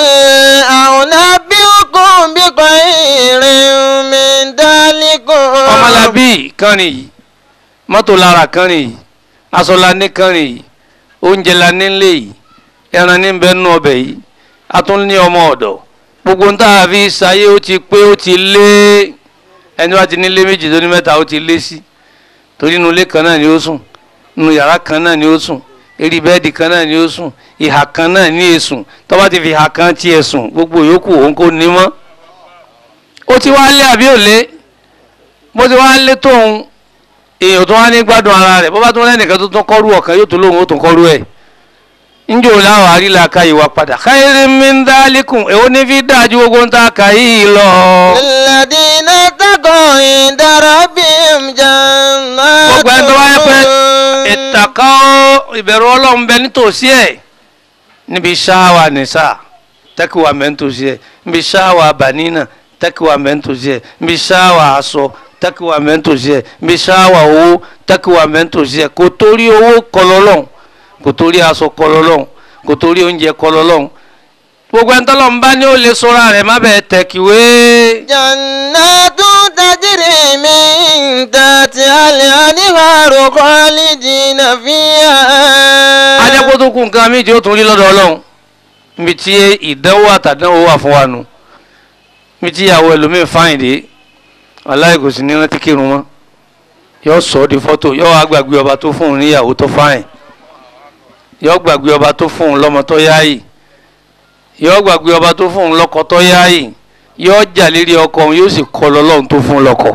أنبئكم بخير من ذلكم ọmọlábí kan nìyí mọ́tò lára kan nìyí aṣọ la ní kan nìyí oúnjẹ la ní lé yìí ẹran ní bẹ́ẹ̀ nú ọbẹ̀ yìí a tún ní ọmọ ọ̀dọ̀ gbogbo ń tàà fi ṣayé ó ti pé ó ti lé ẹni wá ti ní lé méjì tó ní mẹ́ta ó ti lé sí torí inú ilé kan náà ni ó sùn inú yàrá kan náà ni ó sùn eré bẹ́ẹ̀dì kan náà ni ó sùn ìhà kan náà ni èsùn tó bá ti fi ìhà kan tiẹ̀ sùn gbogbo yòókù òun kò ní mọ́ ó ti wá lé àbí ò lé bó ti wá lé tóun èèyàn tó wá ní gbádùn ara rẹ̀ bó bá tún lẹ́nìkan tó tún kọ́rú ọ̀kan yóò tún lóun ó tún kọ́rú ẹ̀ njẹ́ o láwọn àríla ka ìwà padà khairin min dhalikum èwo ní fi dájú gbogbo ń ta kà yìí lọ. الذين اتقوا عند ربهم جنات gbogbo ẹni tó wáyé pé ìtàkà ìbẹ̀rù ọlọ́run bẹ nítòsí ẹ̀ níbi ṣáwà nìsà tẹ́kíwà mẹ́ntòsí ẹ̀ níbi ṣáwà bànínà tẹ́kíwà mẹ́ntòsí ẹ̀ níbi ṣáwà aṣọ tẹ́kíwà mẹ́ntòsí ẹ̀ níbi ṣáwà owó tẹ́kíwà mẹ́ntòsí ẹ̀ kò torí owó kọlọ́lọ́hún kò torí aṣọ kọlọ́lọ́hún kò torí oúnjẹ kọlọ́lọ́hún gbogbo ẹni tọ́lọ́run bá ní ó lè sọ́ra rẹ̀ má bẹ́ẹ̀ tẹ̀kíwé. جنات تجري من تحتها الأنهار خالدين فيها ajẹ́kó tó kú nǹkan méjì ó tún rí lọ́dọ̀ ọlọ́run níbi tí ìdánwò àtàdánwò wà fún wa nù níbi tí ìyàwó ẹlòmíín fáyìn dé aláì kò sí ní rántí kírun mọ́ yóò sọ ọ́ di fọ́tò yóò wá gbàgbé ọba tó fún un níyàwó tó fáyìn yóò gbàgbé ọba tó fún un lọ́mọ tó yáàyè yóò gbàgbé ọba tó fún un lọ́kọ tó yáàyè yóò jà lérí ọkọ òun yóò sì kọ́ lọ́lọ́run tó fún un lọ́kọ.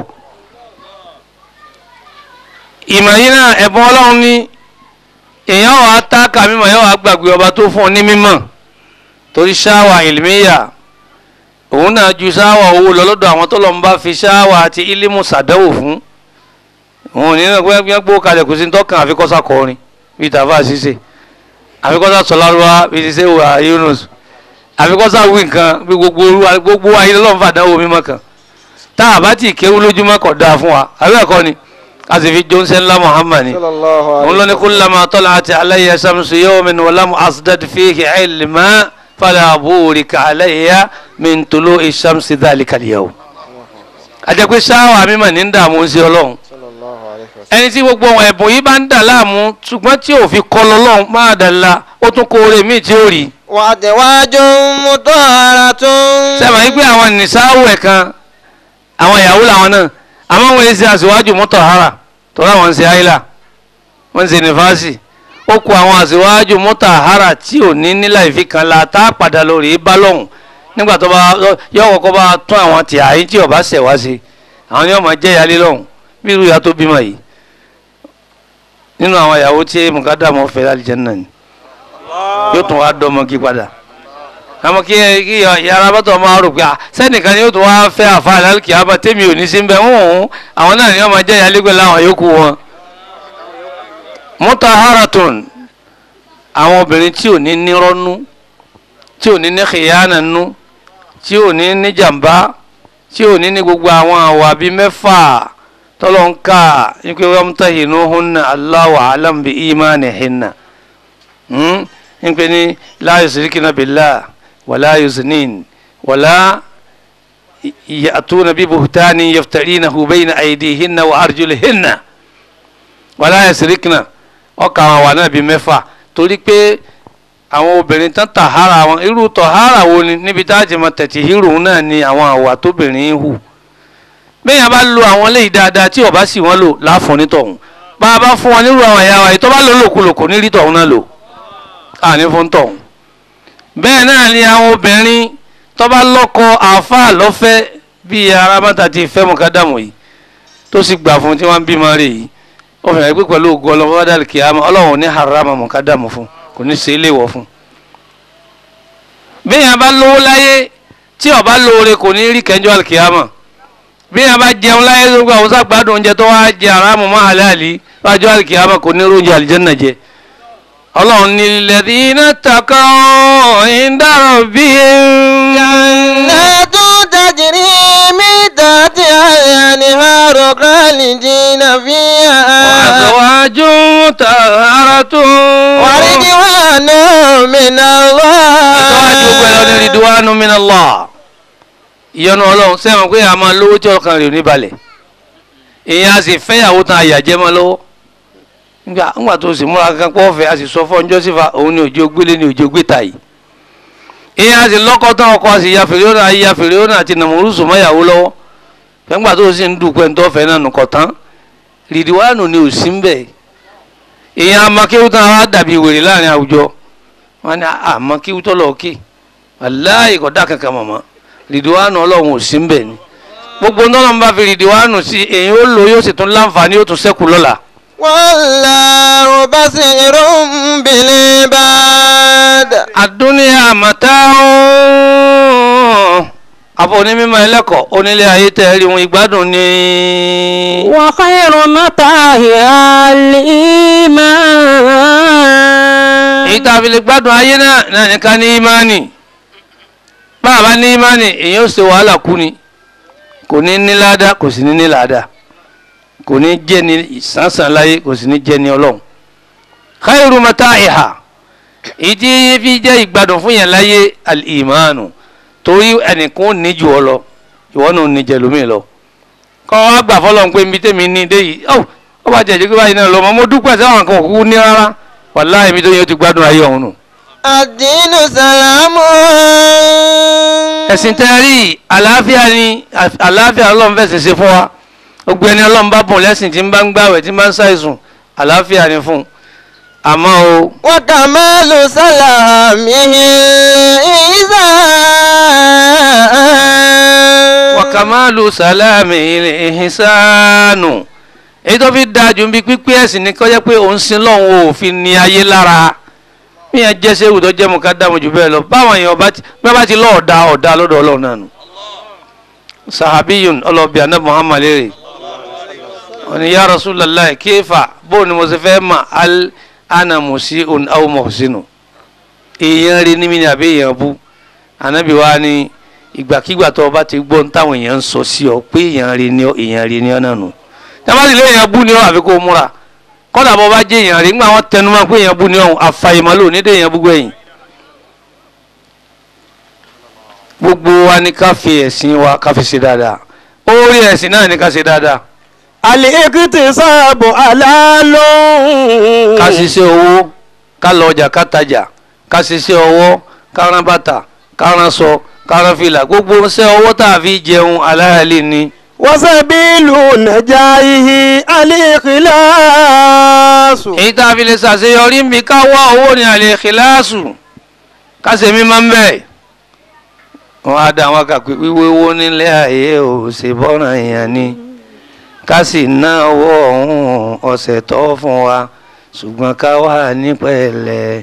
ìmọ̀ yìí náà ẹ̀bùn ọlọ́run ní èèyàn wà á tá kàmímọ̀ yóò wá gbàgbé ọba tó fún un ní mímọ̀ torí ṣáwà ìlmíyà òun náà ju ṣáwà owó lọ lọ́dọ̀ àwọn tó lọ́n bá fi ṣáwà àti ílímù sàdánwò fún òun ní náà gbẹ́gbẹ́ gbó kalẹ̀ kò sí ní tọ́kàn àfikọ́sà kọrin bíi tàfà ṣíṣe àfikọ́sà sọlárúwá bíi ti ṣe wà Yunus àfikọ́sà wí nǹkan bí gbogbo olúwa gbogbo ayé lọ́n fàdánwò mímọ́ kan tá a bá ti kéwú lójúmọ́ kọ̀ dáa fún wa àbẹ́ ẹ̀kọ́ ni a sì fi jónsẹ́ ńlá Muhammad ni òun ló ní kullama tala'at alayya shamsu yawmin wa lam asdad fihi ilma fala burika alayya min tulu'i shamsi dhalika al-yawm. àjẹpẹ́ sáwà mímọ̀ ní dààmú sí ọlọ́run ẹni tí gbogbo ohun ẹ̀bùn yìí bá ń dà láàmú ṣùgbọ́n tí ò fi kọ́ lọ́lọ́run máa dàla ó tún kó oore míì tí ó rí. وأزواج مطهرة sẹ́wọ̀n yìí pé àwọn nìsáwò ẹ̀ kan àwọn ìyàwó làwọn náà àmọ́ wọn ṣe àṣewájú mutahhara tọ́lá wọn ṣe àìlà wọn ṣe nífàásì ó kó àwọn àṣewájú mutahhara tí ò ní nílà ìfi kan la tá a padà lórí bá lọ́hùn nígbà tó bá yọ kọ́kọ́ bá tún àwọn tí àyín tí ọba ṣẹ̀ wá sí àwọn ni wọ́n máa jẹ́ ìyálé lọ́hùn bí irú ìyá tó bímọ yìí nínú àwọn ìyàwó tí mùkádàmọ́ fẹ́ lálìjẹ́ náà ni yóò tún wá dọ́mọ kí padà àmọ́ kí kí yàrá bọ́tọ̀ máa rò pé à sẹ́nìkan ni yóò tún wá fẹ́ àfa àlálùkì àbá tèmi ò ní sí bẹ́ẹ̀ ń hùn àwọn náà ni wọ́n máa jẹ́ ìyálégbé láwọn yòókù wọn. mutaharatun àwọn obìnrin tí ò ní nírọ́nú tí ò ní ní khiyana nú tí ò ní ní jàmbá tí ò ní ní gbogbo àwọn àwà bíi mẹ́fà tọ́lọ́ ń kà ní pé wọ́n tẹ̀ inú hunna Allahu alam bi imanihinna ní pé ní la yusrikina billah wala yuznin wala ya'tuna bi buhtanin yaftarinahu bayna aydihinna wa arjulihinna wala yusrikina ọkà àwọn àwà náà bíi mẹ́fà torí pé àwọn obìnrin tán tàhárà wọn irú tọ̀hárà wo ni níbi tá a ti mọ tẹ̀tì hírò náà ni àwọn àwà tóbìnrin ń hù bẹ́ẹ̀ yẹn bá lo àwọn léyìí dáadáa tí ọba sì wọ́n lò láàfọ̀ nítọ̀hún bá a bá fún wọn nírú àwọn ẹ̀yà wa yìí tó bá lò lòkulòkò ní rí tọ̀hún náà lò àní fún tọ̀hún. bẹ́ẹ̀ náà ni àwọn obìnrin tó bá lọ́kọ àáfàá lọ́fẹ́ bíi arábàtà ti fẹ́ mọ̀kádàmù yìí tó sì gbà fún tí wọ́n ń bímọ rè yìí ó fẹ́ràn pé pẹ̀lú ògo ọlọ́wọ́ kìámà ọlọ́run ní harama mọ̀kádàmù fún kò ní ṣe é léwọ̀ fún. bí yẹn bá lówó láyé tí ó bá lóore kò ní rí kẹjọ àlùkìyàmà bí yẹn bá jẹun láyé tó gba àwọn sàgbádùn oúnjẹ tó wá jẹ aráàmù mọ́ àlàálí wájú àlùkìyàmà kò ní róúnjẹ àlìjẹ́nà jẹ. ọlọ́run ní lilladhina taqaw inda rabbihim. jannatu tajri min tahtiha al-anharu khalidina fiha. azwajun mutahharatun. waridwanu min Allah. ìtọ́wájú gbẹ̀rẹ̀ ní ridwanu min Allah ìyọnu ọlọ́run sẹ́wọ̀n pé a máa lówó tí ọkàn rẹ̀ ò ní balẹ̀ èèyàn a sì fẹ́yàwó tán àyàjẹ́ mọ́ lọ́wọ́ nígbà ńgbà tó sì múra kankan pọ́ fẹ́ a sì sọ fún ọjọ́ sífà òun ni òjò gbélé ni òjò gbé ta yìí èèyàn a sì lọ́kọ́ tán ọkọ a sì ya fèrè ọ̀nà ya fèrè ọ̀nà àti nàmúrúsù mọ́yàwó lọ́wọ́ fẹ́ngbà tó sì ń dùpẹ́ ń tọ́fẹ́ náà nùkọ̀ tán rìdíwánù ni ò sí ń bẹ̀ èèyàn amakéwú tán á dàbí wèrè láàrin àwùjọ wọn ni amakéwú tọ́lọ̀ òkè wàláì kò dá kankan mọ̀mọ́ rìdíwánù ọlọ́run ò sí ń bẹ̀ ni gbogbo ńlọ́run bá fi rìdíwánù sí èyí ó lò yóò sì tún láǹfààní yóò tún sẹ́kù lọ́la. wallahu basirun bil ibad. àdúnyà màtáhùn àbọ̀ onímọ̀ ẹlẹ́kọ̀ọ́ onílé ayé tẹ̀ rí wọn ìgbádùn ni. wa khayru mata'iha al-iman. èyí tá a fi lè gbádùn ayé náà náà ní ká ní ìmánì bá a bá ní ìmánì èyí ó ṣe wàhálà kú ni kò ní ní ládàá kò sì ní ní ládàá kò ní jẹ́ ni ìsánsán láyé kò sì ní jẹ́ ni ọlọ́run khayru mata'iha èyí tí fi jẹ́ ìgbádùn fún yẹn láyé al-imanu torí ẹnìkan ò ní jù ọ lọ ìwọ náà ò ní jẹ lómi lọ kọ́ wá gbà fọlọ́n pé nbí tèmi ní dé yìí ọ́ ọ bá jẹ̀jẹ̀ pé báyìí náà lọ mọ́ mo dúpẹ́ sẹ́wọ̀n kan òkú ní rárá wàláhì mi tó yẹ ó ti gbádùn ayé ọ̀hún nù. ad-dinu salamu. ẹ̀sìn tẹ́ rí àlàáfíà ni àlàáfíà ọlọ́run fẹ̀sìn ṣe fún wa gbogbo ẹni ọlọ́run bá bùn lẹ́sìn tí ń bá ń gbàwẹ̀ tí ń bá ń ṣàìsùn àlàáfíà ni fún un àmọ́ o wa kamalu salamihi iza. wàkàmálù sàlámì ìhìnsánù èyí tó fi dáa jù ń bí pípé ẹ̀sìn ní kọjá pé òun sin lọ́hùn ò fi ní ayé lára bí yẹn jẹ́ sẹ́wù tó jẹ́ mu ká dààmú jù bẹ́ẹ̀ lọ báwọn èèyàn bá ti bí wọ́n bá ti lọ́ ọ̀dà ọ̀dà lọ́dọ̀ ọlọ́run náà nù. sahabiyun ọlọ́bì anab muhammad lérè òní ya rasulallah kéfà bó ni mo ṣe fẹ́ mà al ana musiun aw muhsinu èèyàn rí ní mi ní àbí èèyàn bú anabi wa ni ìgbàkigbà tó o bá ti gbọ́ ní táwọn èèyàn ń sọ sí ọ pé èèyàn rí ni ọ èèyàn rí ni ọ náà nù tábàtì lé èèyàn bú ni ọ àfi kó o múra kọ́dà bọ́ bá jẹ́ èèyàn rí nígbà wọn tẹnu mọ́ pé èèyàn bú ni ọ̀hún àfàìmọ́ lò ní dé èèyàn bú gbẹ̀yìn. gbogbo wa ní ká fi ẹ̀sìn wa ká fi ṣe dáadáa orí ẹ̀sìn náà ní ká ṣe dáadáa al-iktisabu halalun. ká ṣiṣẹ́ owó ká lọ ọjà ká tajà ká ṣiṣẹ́ ọwọ́ ká rán bàtà ká rán sọ ká rán fìlà gbogbo ṣẹ́ ọwọ́ tá a fi jẹun aláàlì ni. wasabilu najayihi al-ikhlasu. èyí tá a fi lè ṣàṣeyọrí mi ká wá owó ní àlè kíláàsù ká ṣe mí máa ń bẹ̀. wọ́n á dá àwọn kà pé wíwé owó nílé ayé ò ṣe bọ́ràn èèyàn ni ká sì ná owó ọ̀hún ọ̀sẹ̀ tó fún wa ṣùgbọ́n ká wà ní pẹ̀lẹ́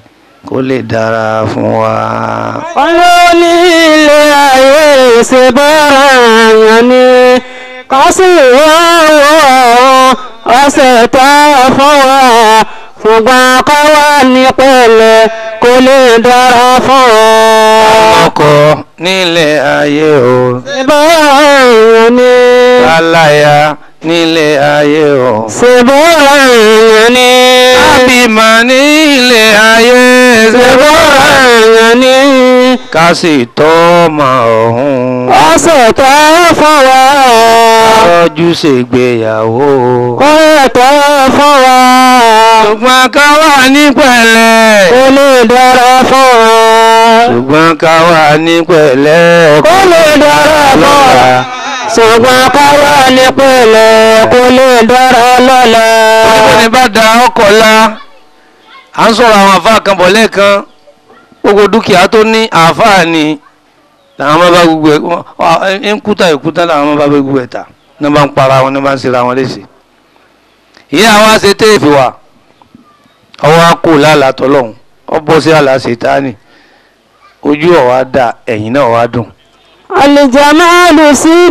kó lè dára fún wa. olóní ilé ayé ṣe bára yàn ni ká sì wá wọ ọ̀sẹ̀ tá a fún wa ṣùgbọ́n ká wà ní pẹ̀lẹ́ kó lè dára fún wa. ọkọ nílé ayé o ṣe bára yàn ni aláya nílé ayé o. ṣe bára yàn ni àbímọ nílé ayé ṣe bára yàn ni ká sì tọ́mọ ọ̀hún. ọ̀sẹ̀ tá a fún wa. rọ́jú ṣègbéyàwó. kó lè tó fún wa. ṣùgbọ́n ká wà ní pẹ̀lẹ́. kó lè dára fún wa. ṣùgbọ́n ká wà ní pẹ̀lẹ́. kó lè dára fún wa. ṣùgbọ́n ká wà ní pẹ̀lẹ́ kó lè dára lọ́la. Níbo ni bá da ọkọ̀ la? À ń sọ̀rọ̀ àwọn àfáà kan bọ̀ lẹ́ẹ̀kan. Gbogbo dúkìá tó ní àfáà ni làwọn máa bá gbogbo ẹ̀ wọ́n ń kúta ìkúta làwọn máa bá gbogbo ẹ̀ ta. Ní wọ́n bá ń para wọn ní wọ́n bá ń ṣera wọn léṣe. Ìyá wa ṣe téèfì wa. Ọwọ́ á kò lálàá tọ́lọ́hún. Ọ bọ́ sí àlà ṣètáàní. Ojú ọ̀ wá dà ẹ̀yìn náà wá dùn. alijamalu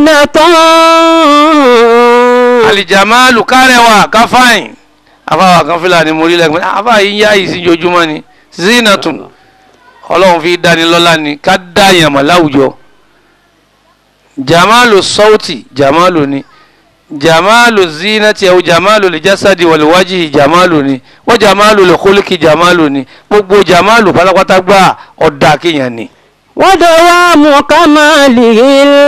sinatan. Àlìjàmáàlù kárẹ̀wà káfáìn. Afáwà kan fúlàní mo rí lẹ́gbẹ̀ẹ́. Afáà yìí ń yá yìí sí jojúmọ́ ni. Zinatun ọlọ́run fi dáni lọ́lá ni ká dá yàmọ̀ láwùjọ jamalu sọ́ọ̀tì jamalu ni jamalu zinati ẹ̀wọ̀ jamalu lè jásádì wal wajhi jamalu ni wọ́n jamalu lè kólíkì jamalu ni gbogbo jamalu pátápátá gbà ọ̀dà kéèyàn ni. ودوام كماله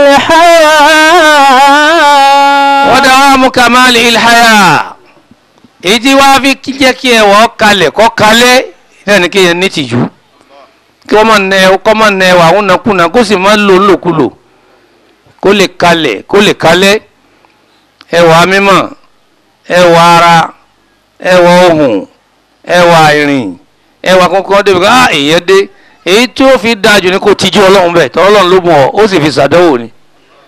الحياة wọ́n dá wàá mú kamali ilhaya èyí tí wàá fi kí- jẹ́ kí ẹ̀wọ̀ kalẹ̀ kọ́ kalẹ̀ náà ni kéèyàn ní tìjú kí wọ́n máa nẹ kọ́ máa nẹ wà àwọn nàkúnà kó sì máa lò lòkulò kó lè kalẹ̀ kó lè kalẹ̀ ẹwà mímọ́ ẹwà ara ẹwà ohùn ẹwà ìrìn ẹwà kankan débi ká ah èèyàn dé èyí tí ó fi dáa jù ní kó tijú ọlọ́run bẹ́ẹ̀ tọ́ ọlọ́run ló mú ọ ó sì fi ṣàdánwò ni.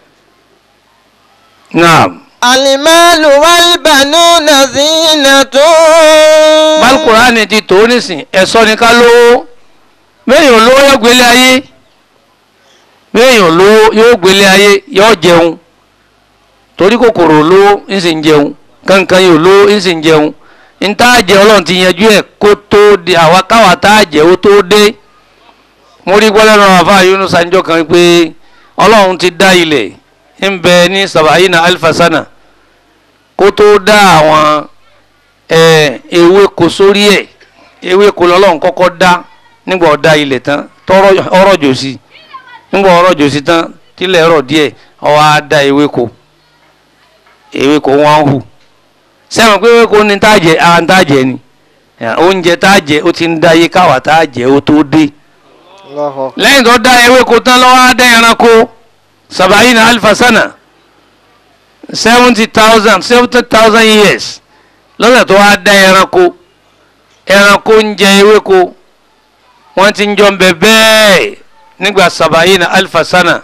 naam المال والبنون زينة balùkùránì ti tó nísìn ẹ̀sọ́ ni ká lówó béèyàn lówó yóò gbélé ayé béèyàn lówó yóò gbélé ayé yóò jẹun torí kòkòrò lówó ń sì ń jẹun kankan yóò lówó ń sì ń jẹun ń tá a jẹ ọlọ́run ti yanjú ẹ̀ kó tó di àwa káwa tá a jẹ ó tó dé mo rí gbọ́dọ̀ náà àfa Yunus sanjọ́ kan pé ọlọ́run ti dá ilẹ̀ ń bẹ ní sabayina alifasana kó tó dá àwọn ẹ ewéko sórí ẹ ewéko lọ́lọ́run kọ́kọ́ dá nígbà ọdá ilẹ̀ tán tọrọ ọrọ̀ jòsí nígbà ọrọ̀ jòsí tán tílẹ̀ rọ̀ díẹ̀ ó wá dá ewéko ewéko wọn hù sẹ́wọ̀n pé ewéko ní tá a jẹ ara tá a jẹ ni ẹ, oúnjẹ tá a jẹ ó ti ń dá iye káwa tá a jẹ ó tó dé lẹ́yìn tó dá ewéko tán lọ́wọ́ á dá ẹranko sabayina alifasana seventy thousand seventy thousand years lọ́sẹ̀ tó wá dá ẹranko ẹranko ń jẹ ewéko wọ́n ti ń jọ ń bẹ bẹ́ẹ̀ nígbà sabayina alifasana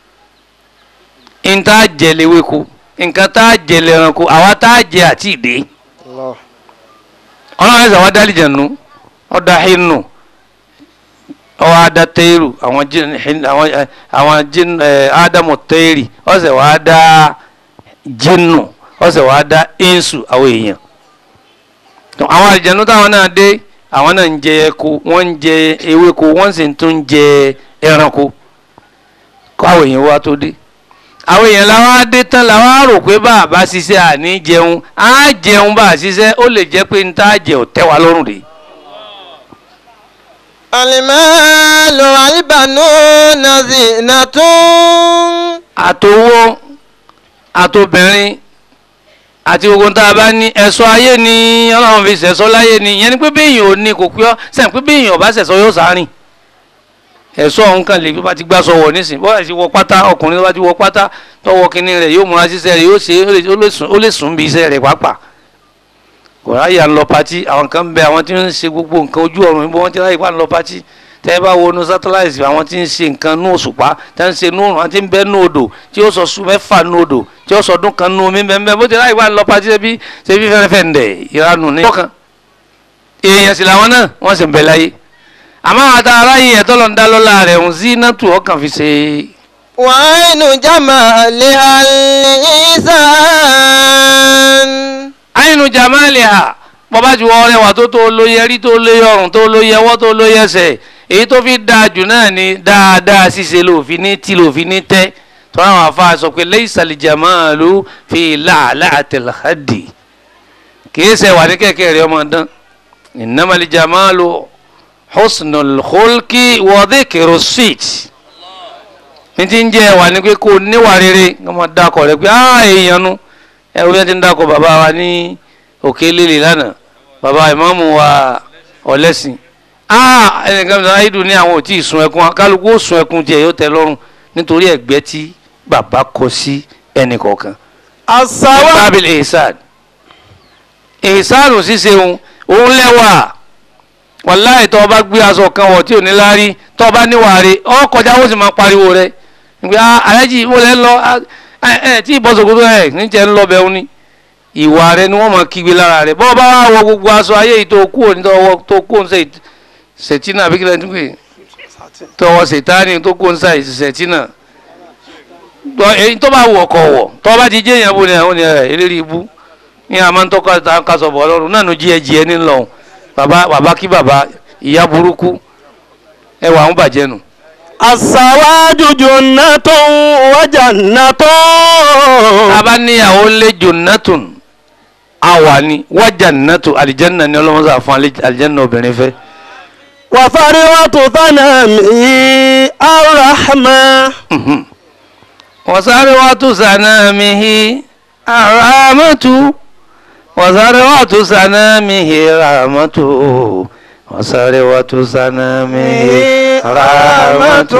n tá jẹ léwéko nǹkan tá jẹ lẹ́ranko àwa tá jẹ àti ìdè ọlọ́run ẹ̀sẹ̀ wá dálì jẹ̀nu ọ̀dà hinnu ọwọ́ adá tẹ́rù àwọn jin hin- àwọn ẹ, àwọn jin ẹ, ádámù tẹ́rì ọ̀sẹ̀ wá dá jinnu ọ̀sẹ̀ wá dá insu àwọn èèyàn tó àwọn àlìjẹ̀nu táwọn náà dé àwọn náà ń jẹ ẹko wọ́n ń jẹ ewéko wọ́n sì tún ń jẹ ẹranko kó àwọn èèyàn wá tó dé àwọn èèyàn làwọn á dé tán làwọn á rò pé bá a bá ṣiṣẹ́ àní jẹun á jẹun bá a ṣiṣẹ́ ó lè jẹ́ pé n tá a jẹ ò tẹ́ wa lọ́rùn dé. المال والبنون زينة àtowó àtobìnrin àti gbogbo tá a bá ní ẹ̀ṣọ́ ayé ni ọlọ́run fi ṣẹ̀ṣọ́ láyé ni ìyẹn ni pé béèyàn ò ní kò pé ọ́ sẹ́yìn pé béèyàn ò bá ṣẹ̀ṣọ́ yóò sárìn ẹ̀ṣọ́ ọ̀hún kan lè bí bá ti gbá sọ wọ̀ nísìn bọ́ọ̀ ti wọ pátá ọkùnrin tó bá ti wọ pátá tọwọ́ kínní rẹ̀ yóò múra síṣẹ́ rẹ̀ yóò ṣe ó lè- ó lè sùn- ó lè sùn bí iṣẹ́ rẹ̀ pàápàá kò ráyè à ń lọ patí àwọn kan bẹ àwọn tí ń ṣe gbogbo nǹkan ojú ọ̀run níbo wọ́n ti ráyè pa ń lọ patí tẹ́ ẹ bá wo nu satellite àwọn tí ń ṣe nǹkan nú òṣùpá tẹ́ ń ṣe nú òrùn àti ń bẹ́ nú odò tí ó sọ sùn mẹ́fà nú odò tí ó sọ ọdún kan nú omi bẹ́ẹ̀ bó ti ráyè pa ń lọ patí ṣebí ṣebí fẹ́rẹ́fẹ́ ń dẹ̀ ìranù ní. ọkàn èèyàn sì làwọn náà wọ́n sì ń bẹ láyé àmọ́ àwọn tá aráyè ẹ̀tọ́ lọ́n dá lọ́la rẹ̀ ń sí nátù ọkàn fi ṣe وعين جمالها الإنسان àyìnú jamaliha bọ́bá ju ọrẹ wà tó tó lo yẹrí tó lo yọrùn tó lo yẹwọ́ tó lo yẹsẹ̀ èyí tó fi dáa jù náà ni dáadáa ṣíṣe lòfin ní tí lòfin ní tẹ́ tọ́lá àwọn afa sọ pé laysal jamalu fi la'la'atil khaddi kìí ṣe wà ní kẹ̀kẹ́ rẹ̀ ọmọ dán innamal jamalu husnul khulqi wa dhikru sit ní ti ń jẹ́ wà ní pé kó níwà rere ọmọ dákọ̀ rẹ̀ pé áà èèyàn nu ẹ̀rù yẹn ti ń dákọ̀ bàbá wa ní òkè lélẹ̀ lánàá bàbá ìmáàmù wa ọ̀lẹ́sìn áà ẹnìkan sọ ayédùn ní àwọn ò tí ì sun ẹkún kálukú ó sun ẹkún tiẹ̀ yóò tẹ́ lọ́rùn nítorí ẹ̀gbẹ́ tí bàbá kọ sí ẹnì kọ̀ọ̀kan. asawa bábìlì ihsan ihsan ṣíṣe òun òun lẹ́wà wàláì tó o bá gbé aṣọ kan wọ̀ tí ò ní láárí tó o bá níwà rẹ̀ ọ kọjá ó sì máa pariwo rẹ̀ nígbà alájì mo lẹ́ lọ ẹ ẹ tí ìbọ̀sọ̀kòtò ẹ̀ níjẹ́ ń lọ bẹ́ẹ̀ ní ìwà rẹ̀ ni wọ́n máa kígbe lára rẹ̀ bọ́ọ̀ bá wà wọ gbogbo aṣọ ayé yìí tó kú òní tó kú òní sẹ́yìn sẹ̀tínà àbí kílẹ̀ nígbè tọwọ́ sẹ̀tánì tó kú òní sẹ́yìn sẹ̀tínà èyí tó bá wọ̀ kọ̀ wọ̀ tó bá ti jẹ́ èèyàn bó ni àwọn ènìyàn rẹ̀ eléré ibú ní àmọ́ ń tọ́ka kásọ̀ bọ̀ ọlọ́run náà ló jí ẹ jí ẹ nílọ bàbá bàbá kí bàbá ìyá burúkú ẹwà ń bàjẹ́ nù. asawaju junnatun wa jannatun. tábà níyàwó lé jonnatun àwà ni wa jannatu àlìjẹ́nà ni ọlọ́mọsá fún àlìjẹ́nà obìnrin fẹ́. wa fariwatu thanami arrahma. وثروة سنامه رحمة وثروة سنامه رحمة وثروة سنامه رحمة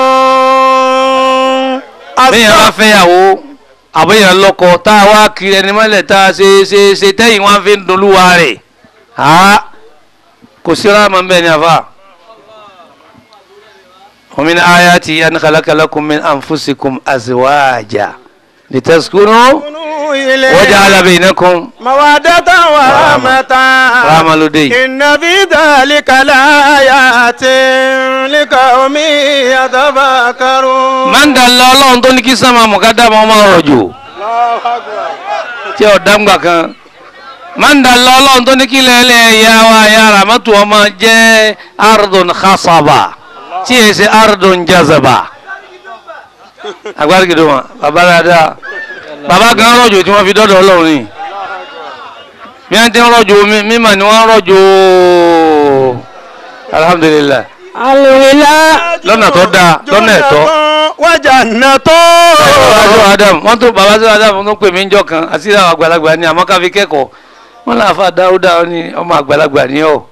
bẹ́ẹ̀ wá fẹ́yàwó àbẹ̀yàn lọ́kọ tá a wá kiri ẹni mọ́lẹ̀ tá a ṣe ṣe ṣe tẹ́yìn wá fi ń dolúwa rẹ̀ kò sí ráàmà ń bẹ̀ ní àfà. ومن آياته أن خلق لكم من أنفسكم أزواجا لتسكنوا وجعل بينكم مودة ورحمة رحمة لدي إن في ذلك لآيات لقوم يتفكرون من دل الله tó ní kí sánmà mọ̀kádàmọ́ ọmọ rọ̀jò tí ó dáńgbà kan man dal Allah tó ní kí lẹ́lẹ́ ya wa ya ramatu ọmọ jẹ́ ardun khasaba tí yẹ ṣe ardun jazaba agbárígidò wọn bàbá dáadáa bàbá gan rọ̀jò tí wọ́n fi dọ́dọ̀ ọlọ́run ni bí wọ́n ti ń rọ̀jò mímọ̀ ni wọ́n rọ̀jò alhamdulilayi alwila lọ́nà tó dáa lọ́nà ẹ̀tọ́. wa jannatun. bàbá sọ adam wọ́n tó bàbá sọ adam tó pè mí njọ́ kan àti àwọn àgbàlagbà ni àmọ́ ká fi kẹ́kọ̀ọ́ wọ́n láfa dáúdá ní ọmọ àgbàlagbà ni ọ́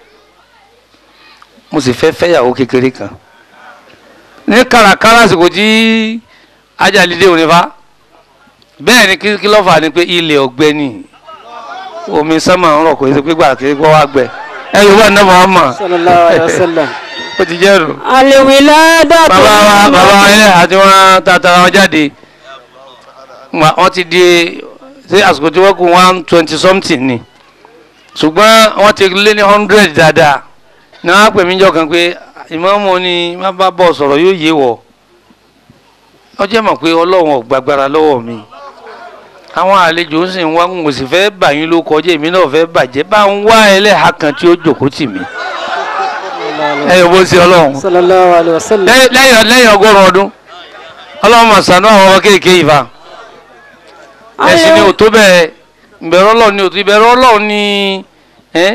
mo sì fẹ́ fẹ́yàwó kékeré kan ní kàràkàrà àsìkò tí ajalide òní fa bẹ́ẹ̀ ni kí lọ́fà ni pé ilẹ̀ ọ̀gbẹ́ ni omi sánmà ń rọ̀ kò sí pé gbà kí gbọ́ wá gbẹ ẹ yóò wà ní Muhammad sallallahu alaihi wasallam ó ti jẹ́ rò alwila dàtọ̀ bàbá wa bàbá wa ilé àti wọn tàtàrà wọn jáde wọn ti di ṣé àsìkò tí wọ́n kù one twenty something ni ṣùgbọ́n wọ́n ti lé ní hundred dáadáa ní wọ́n á pè mí jọ kan pé ìmọ̀ọ́mọ́ ni má bá bọ̀ sọ̀rọ̀ yóò yé wọ̀ ọ jẹ́ mọ̀ pé ọlọ́run ò gbàgbára lọ́wọ́ mi àwọn àlejò ń sìn wá ń wò sì fẹ́ bà yín ló kọjá èmi náà fẹ́ bàjẹ́ bá ń wá ẹlẹ́hà kan tí ó jòkó tì mí ẹ yóò bó sí ọlọ́run sallallahu alaihi wasallam lẹ́yìn lẹ́yìn lẹ́yìn ọgọ́rùn ọdún ọlọ́run mà ṣàánú àwọn ọmọ kéèké yìí fa ẹ̀sìn ni ò tó bẹ́ẹ̀ ìbẹ̀rù ọlọ́run ni ò tó ìbẹ̀rù ọlọ́run ni ẹ́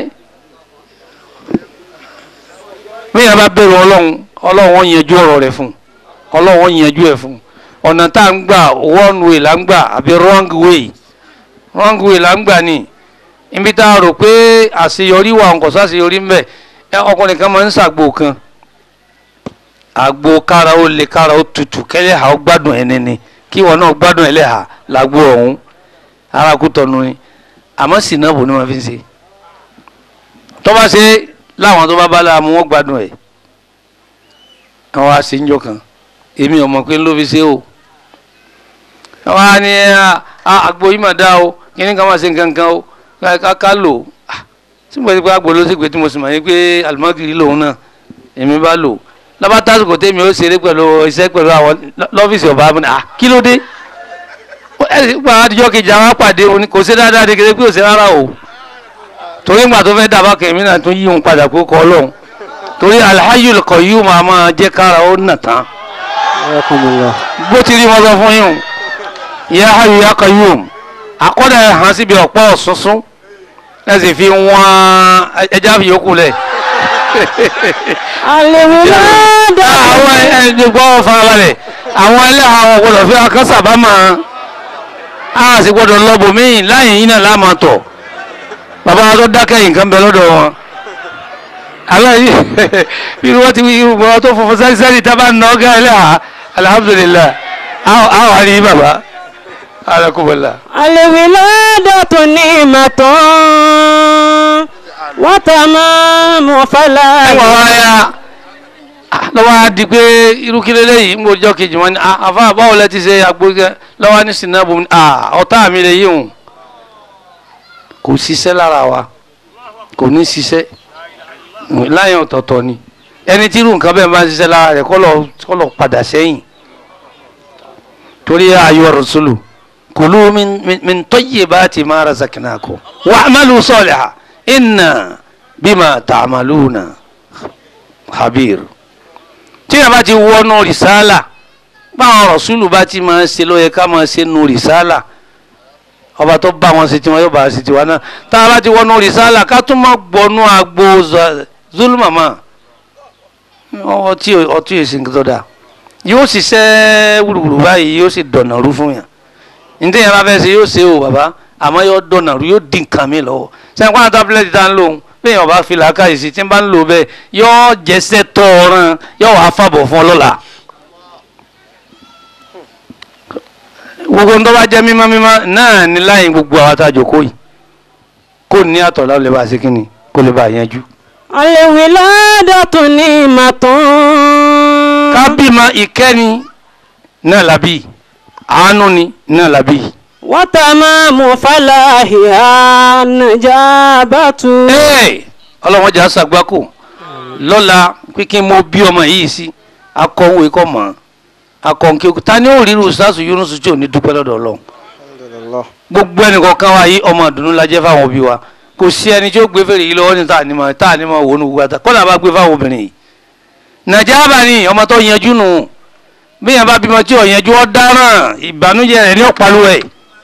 bẹ́ẹ̀ bá bẹ̀rù ọlọ́run ọlọ́run wọ́n yanjú ọ̀rọ̀ rẹ̀ fún ọlọ́run wọ́n yanjú ẹ̀ fún ọ̀nà tá à ń gbà one way là ń gbà àbí wrong way wrong way là ń gbà ni ibi tá a rò pé àṣeyọrí wà nǹkan sáṣeyọrí ń bẹ ẹ ọkùnrin kan máa ń ṣàgbo kan àgbo kára ó le kára ó tutù kẹlẹ́hà ó gbádùn ẹni ni kí wọn náà gbádùn ẹlẹ́hà làgbo ọ̀hún arákú tọnu ni àmọ́ sì náà bò ní wọn fi ń ṣe tó bá ṣe láwọn tó bá bá láàmú wọn gbádùn ẹ̀ àwọn àṣeyìnjọ kan èmi ọmọ pé ló fi ṣe o wọn á ní àgbo yìí mà dá o kí ni ká máa ṣe nǹkan kan o ká ká lò ó tí mo ti pé àgbo ló sì pé tí mo sì mọ̀ yín pé alimagiri lòun náà èmi bá lò lọ́ba tásìkò tèmi ó ṣeré pẹ̀lú iṣẹ́ pẹ̀lú àwọn lọ́fíìsì ọba mi à kí ló dé ẹ sì gba àdìjọ́ kejì àwọn apàdé òní kò ṣe dáadáa ní kékeré pé ò ṣe rárá o torí ìgbà tó fẹ́ dàbá kẹ̀mí náà tún yí òun padà pé ó kọ́ ọlọ́run torí alhayyul qayyum máa máa jẹ́ kára ó nà tán bó ti rí wọn sọ fún yín o ya hayyu ya qayyum akọ́dà ẹ̀ hàn síbi ọ̀pọ̀ ọ̀sùnsún ẹ sì fi wọ́n ẹja fi yòókù lẹ̀ àlèwìládà àwọn ẹni gbọ́ farabalẹ̀ àwọn ẹlẹ́hà àwọn gbọ́dọ̀ fi akásàbá máa a sì gbọ́dọ̀ lọ́bù míì láyé yín náà láàmà tọ̀ bàbá wa tó dákẹ́ yìí nǹkan bẹ lọ́dọ̀ wọn aláyé bí wọ́n ti wí irúgbọ́n tó funfun sẹ́ni sẹ́ni tábà ń nọ́ọ́gá ẹlẹ́hà alhamdulillah àwọn àrí bàbá alakumala. àlèwìládà tó ní ìmọ̀tán wọ́n tà máa mọ̀ fàlà. ẹ̀wọ̀n wa ya lọ́wọ́ á di pé irú kí lélẹ́yìí ń gbọ́jọ́ kejì wọn ni àfa báwo lẹ ti ṣe àgbóyè lọ́wọ́ ní sinabu ọ̀tá mi lè yí òun kò ṣiṣẹ́ lára wa kò ní ṣiṣẹ́ láyé ọ̀tọ̀ọ̀tọ̀ ni ẹni tí irú nǹkan bẹ́ẹ̀ máa ń ṣiṣẹ́ lára rẹ̀ kọ́ lọ kọ́ lọ padà sẹ́yìn torí ayọ̀ rasulu kulu min min min tayyibati ma razaqnakum wa'malu salihan inna bima ta'maluna khabir tí a bá ti wọnú rìsálà báwọn rasulu bá ti máa ń ṣe ló yẹ ká máa ṣe nu rìsálà ọba tó bá wọn ṣe tiwọn yóò bá a ṣe tiwa náà tá a bá ti wọnú rìsálà ká tún máa gbọnú agbo zulumama ọtí ọtí èsì nǹkan tó dáa yóò ṣiṣẹ́ wùrùwùrù báyìí yóò sì dọ̀nà rú fún yàn nítorí yẹn bá fẹ́ ṣe yóò ṣe o bàbá àmọ́ yóò dọ̀nà rú yóò dín nǹkan mi lọ́wọ́ sẹ́yìn kwana tábìlẹ̀tì tá ń lò ń bẹ́ẹ̀ yẹn bá fi làákàyè sí tí ń bá ń lò bẹ́ẹ̀ yóò jẹ́sẹ̀ tọ́ ọ̀ràn yóò wá fàbọ̀ fún ọ lọ́la. gbogbo ńdọ́ bá jẹ́ mímọ́ mímọ́ náà ní láyìn gbogbo àwọn àtàjòkó yìí kó ní àtọ̀lá lè bá a ṣe kí ni kó lè bá a yanjú. àlèwìládà tó ní ìmọ̀tán. ká bímọ ìkẹ́ni náà làbí àánú ni náà làbí. wọ́n tà máa mọ̀ fàlà ìhà nàjàbàtú. Ee, ọlọ́wọ́n jà sàgbákò lọ́la pínpín mo bí ọmọ yìí sí akọ̀wé kọ́ mọ́ akọ̀ǹkì ta ni ó rí irú sásù Yunus tí ò ní dúpẹ́ lọ́dọ̀ Ọlọ́run gbogbo ẹnìkọ̀ọ̀kan wa yìí ọmọ ìdùnnú la jẹ́ fáwọn òbí wa kò sí ẹni tí ó gbé fèrè yìí lọ́wọ́ ní tá ànímọ̀ tá ànímọ̀ wò ní gbogbo àtà kọ́nà bá gbé fáwọn obìnrin yìí nàìjíríà ni ọmọ tó yanjú nù bí yẹn bá bímọ tí ò yanjú ọ dáràn ìbànújẹ́ rẹ̀ ní ọ̀pálù ẹ̀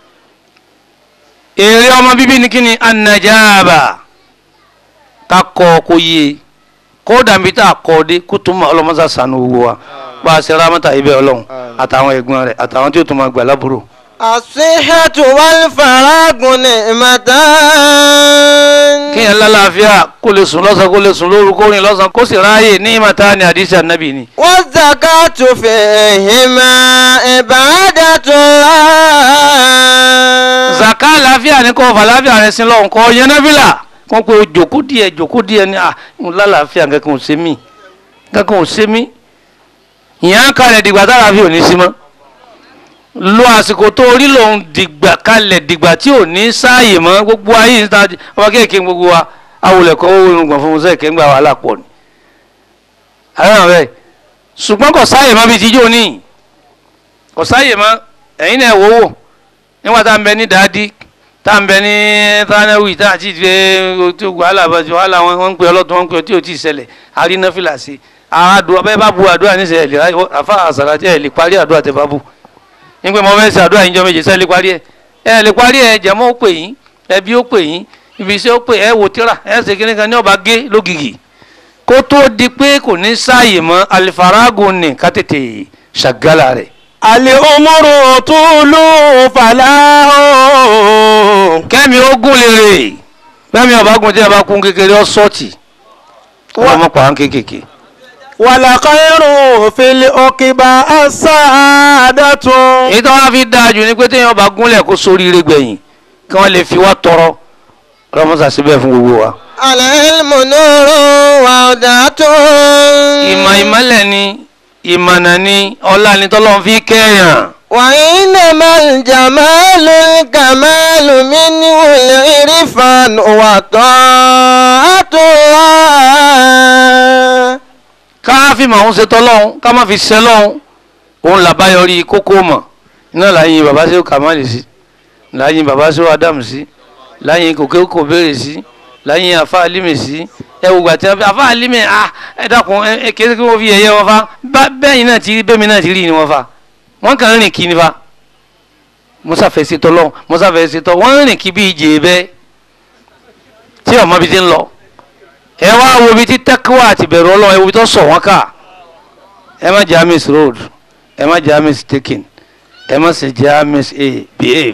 èrè ọmọ bíbí ni kí ni anajaaba ká kọ́ kó yé kó dàbí tá a kọ́ dé kó tó mọ ọlọ́mọsá sànú gbogbo wa bá a ṣe rámọ́tà ibẹ̀ ọlọ́run àtàwọn ẹ̀gbọ́n rẹ̀ àtàwọn tí ó tún máa gbà lábúrò. As-sihhatu wal faragu ni'matan. kéèyàn lálàáfíà kó lè sùn lọ́sàn kó lè sùn lóru kó rìn lọ́sàn kó sì ráàyè ní ìmọ̀ta ni àdìsí ànábì ni. Waz-zakatu fihima ibadatullah. zaka àlàáfíà ni kò fà láàfíà rẹ sí lọ́hùn kọ́ yẹn nábìlà kó pe jòkó díẹ̀ jòkó díẹ̀ ni à ń lálàáfíà kankan ò ṣe mí kankan ò ṣe mí ìyẹn á kalẹ̀ dìgbà tára fi ò ní sí mọ́ lo àsìkò tó orí lòun dìgbà kalẹ̀ dìgbà tí ò ní sáàyè mọ́ gbogbo ayé níta ọmọ kéèké gbogbo wa awolẹ̀kọ́ owó irungbọ̀n fún musa ìkẹ́ngbà wàhálà pọ̀ ni. àwọn ọ̀rẹ́ ṣùgbọ́n kò sáàyè mọ́ bíi tíjọ́ ní kò sáàyè mọ́ ẹ̀yin náà wò wò nígbà tá à ń bẹ ní dàádí tá à ń bẹ ní tánẹ́wì tá à ti gbé tí wàhálà bàjẹ́ wàhálà wọn wọn ń pè ọlọ́tún wọn ń pè ọtí ò tí ì ṣẹlẹ̀ àrínáfìlà sí àádùn bẹ́ẹ̀ bá bu àdúrà níṣẹ́ ẹ̀ àfa àṣàrà tí ẹ̀ lè parí àdúrà tẹ bá bu nígbà mo fẹ́ ṣe àdúrà yín jọ méje sẹ́ẹ̀ lè parí ẹ̀ ẹ̀ lè parí ẹ̀ jẹ̀mọ́ ó pè yín ẹbí ó pè yín ibi iṣẹ́ ó pè ẹ̀ wò tíra ẹ̀ ṣe kíní kan ní ọba gé lógìgì kó tó di pé kò ní sáàyè mọ́ alifaragun ní ká tètè ṣàgálà rẹ̀. àlè òmùrù tùlù fàlàhùn. kẹ́mi ogun lèrè bẹ́ẹ̀ni ọba gun tí a bá kún kékeré ọ sọ́ọ̀tì ọmọ pàrọ̀ kékèké. wàlàkàrù fìlì òkìbà àṣàdàtún. èyí tó wá fi dáa jù ni pé téèyàn bá gúnlẹ̀ kó sóríire gbẹ̀yìn kí wọ́n lè fi wá tọrọ ọlọ́mọsà síbẹ̀ fún gbogbo wa. Al-ilmu nurun wa hudatun. ìmọ̀ ìmọ̀lẹ̀ ni ìmọ̀nà ni ọlá ni tọ́lọ́run fi kẹ́yàn. Wa innamal jamalul kamalu minhul irfan wa ta'atullah. ká fi màá ń ṣe tọ́lọ́hún ká má fi ṣe lọ́hún òun làbáyọrí kókó mọ̀ iná láyìn bàbá sí kàmáàlì sí láyìn bàbá sí ádámù sí láyìn kòkè kò béèrè sí láyìn àfa alímì sí ẹ wò gbà tí wọn àfa alímì à ẹ dákun ẹ ẹ kéde kí wọn fi yẹ̀yẹ́ wọn fa bá bẹ́ẹ̀ náà ti rí bẹ́ẹ̀ mi náà ti rí ni wọn fa wọn kàn ń rìn kí ni fa musa fẹ́ ṣe tọ́lọ́ musa fẹ́ ṣe tọ́ wọ́n ń rìn kí bí ìjì bẹ́ẹ̀ tí ọmọ bíi ti ń lọ ẹ wá wo ibi tí tẹ́kíwá àti bẹ̀rù ọlọ́run ẹ wo ibi tó sọ̀ wọ́n ká ẹ má jẹ́ miss road ẹ má jẹ́ miss taking ẹ má sì jẹ́ miss a behave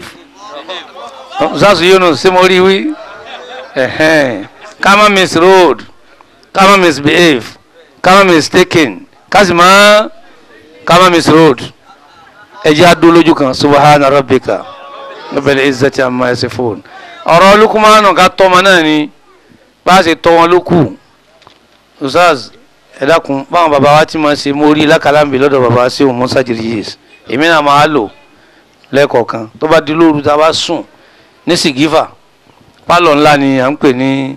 zazu yunus ṣé mo rí wí ẹ̀hẹ́n ká má miss road ká má miss behave ká má miss taking ká sì má ká má miss road ẹ jẹ́ adó lójú kan subahana rabbika rabbil izzati amma yasifun ọ̀rọ̀ lukumanu ká tọ́mọ náà ni bá a ṣe tọ́ wọn ló kù usaz ẹ dákun báwọn bàbá wa ti máa ṣe mórí lákàlámbì lọ́dọ̀ bàbá wa sí òun musa jìrìyèsí èmi náà máa lò lẹ́ẹ̀kọ̀ọ̀kan tó bá di lóru tá a bá sùn ní sìgífà pálọ̀ ńlá ni à ń pè ní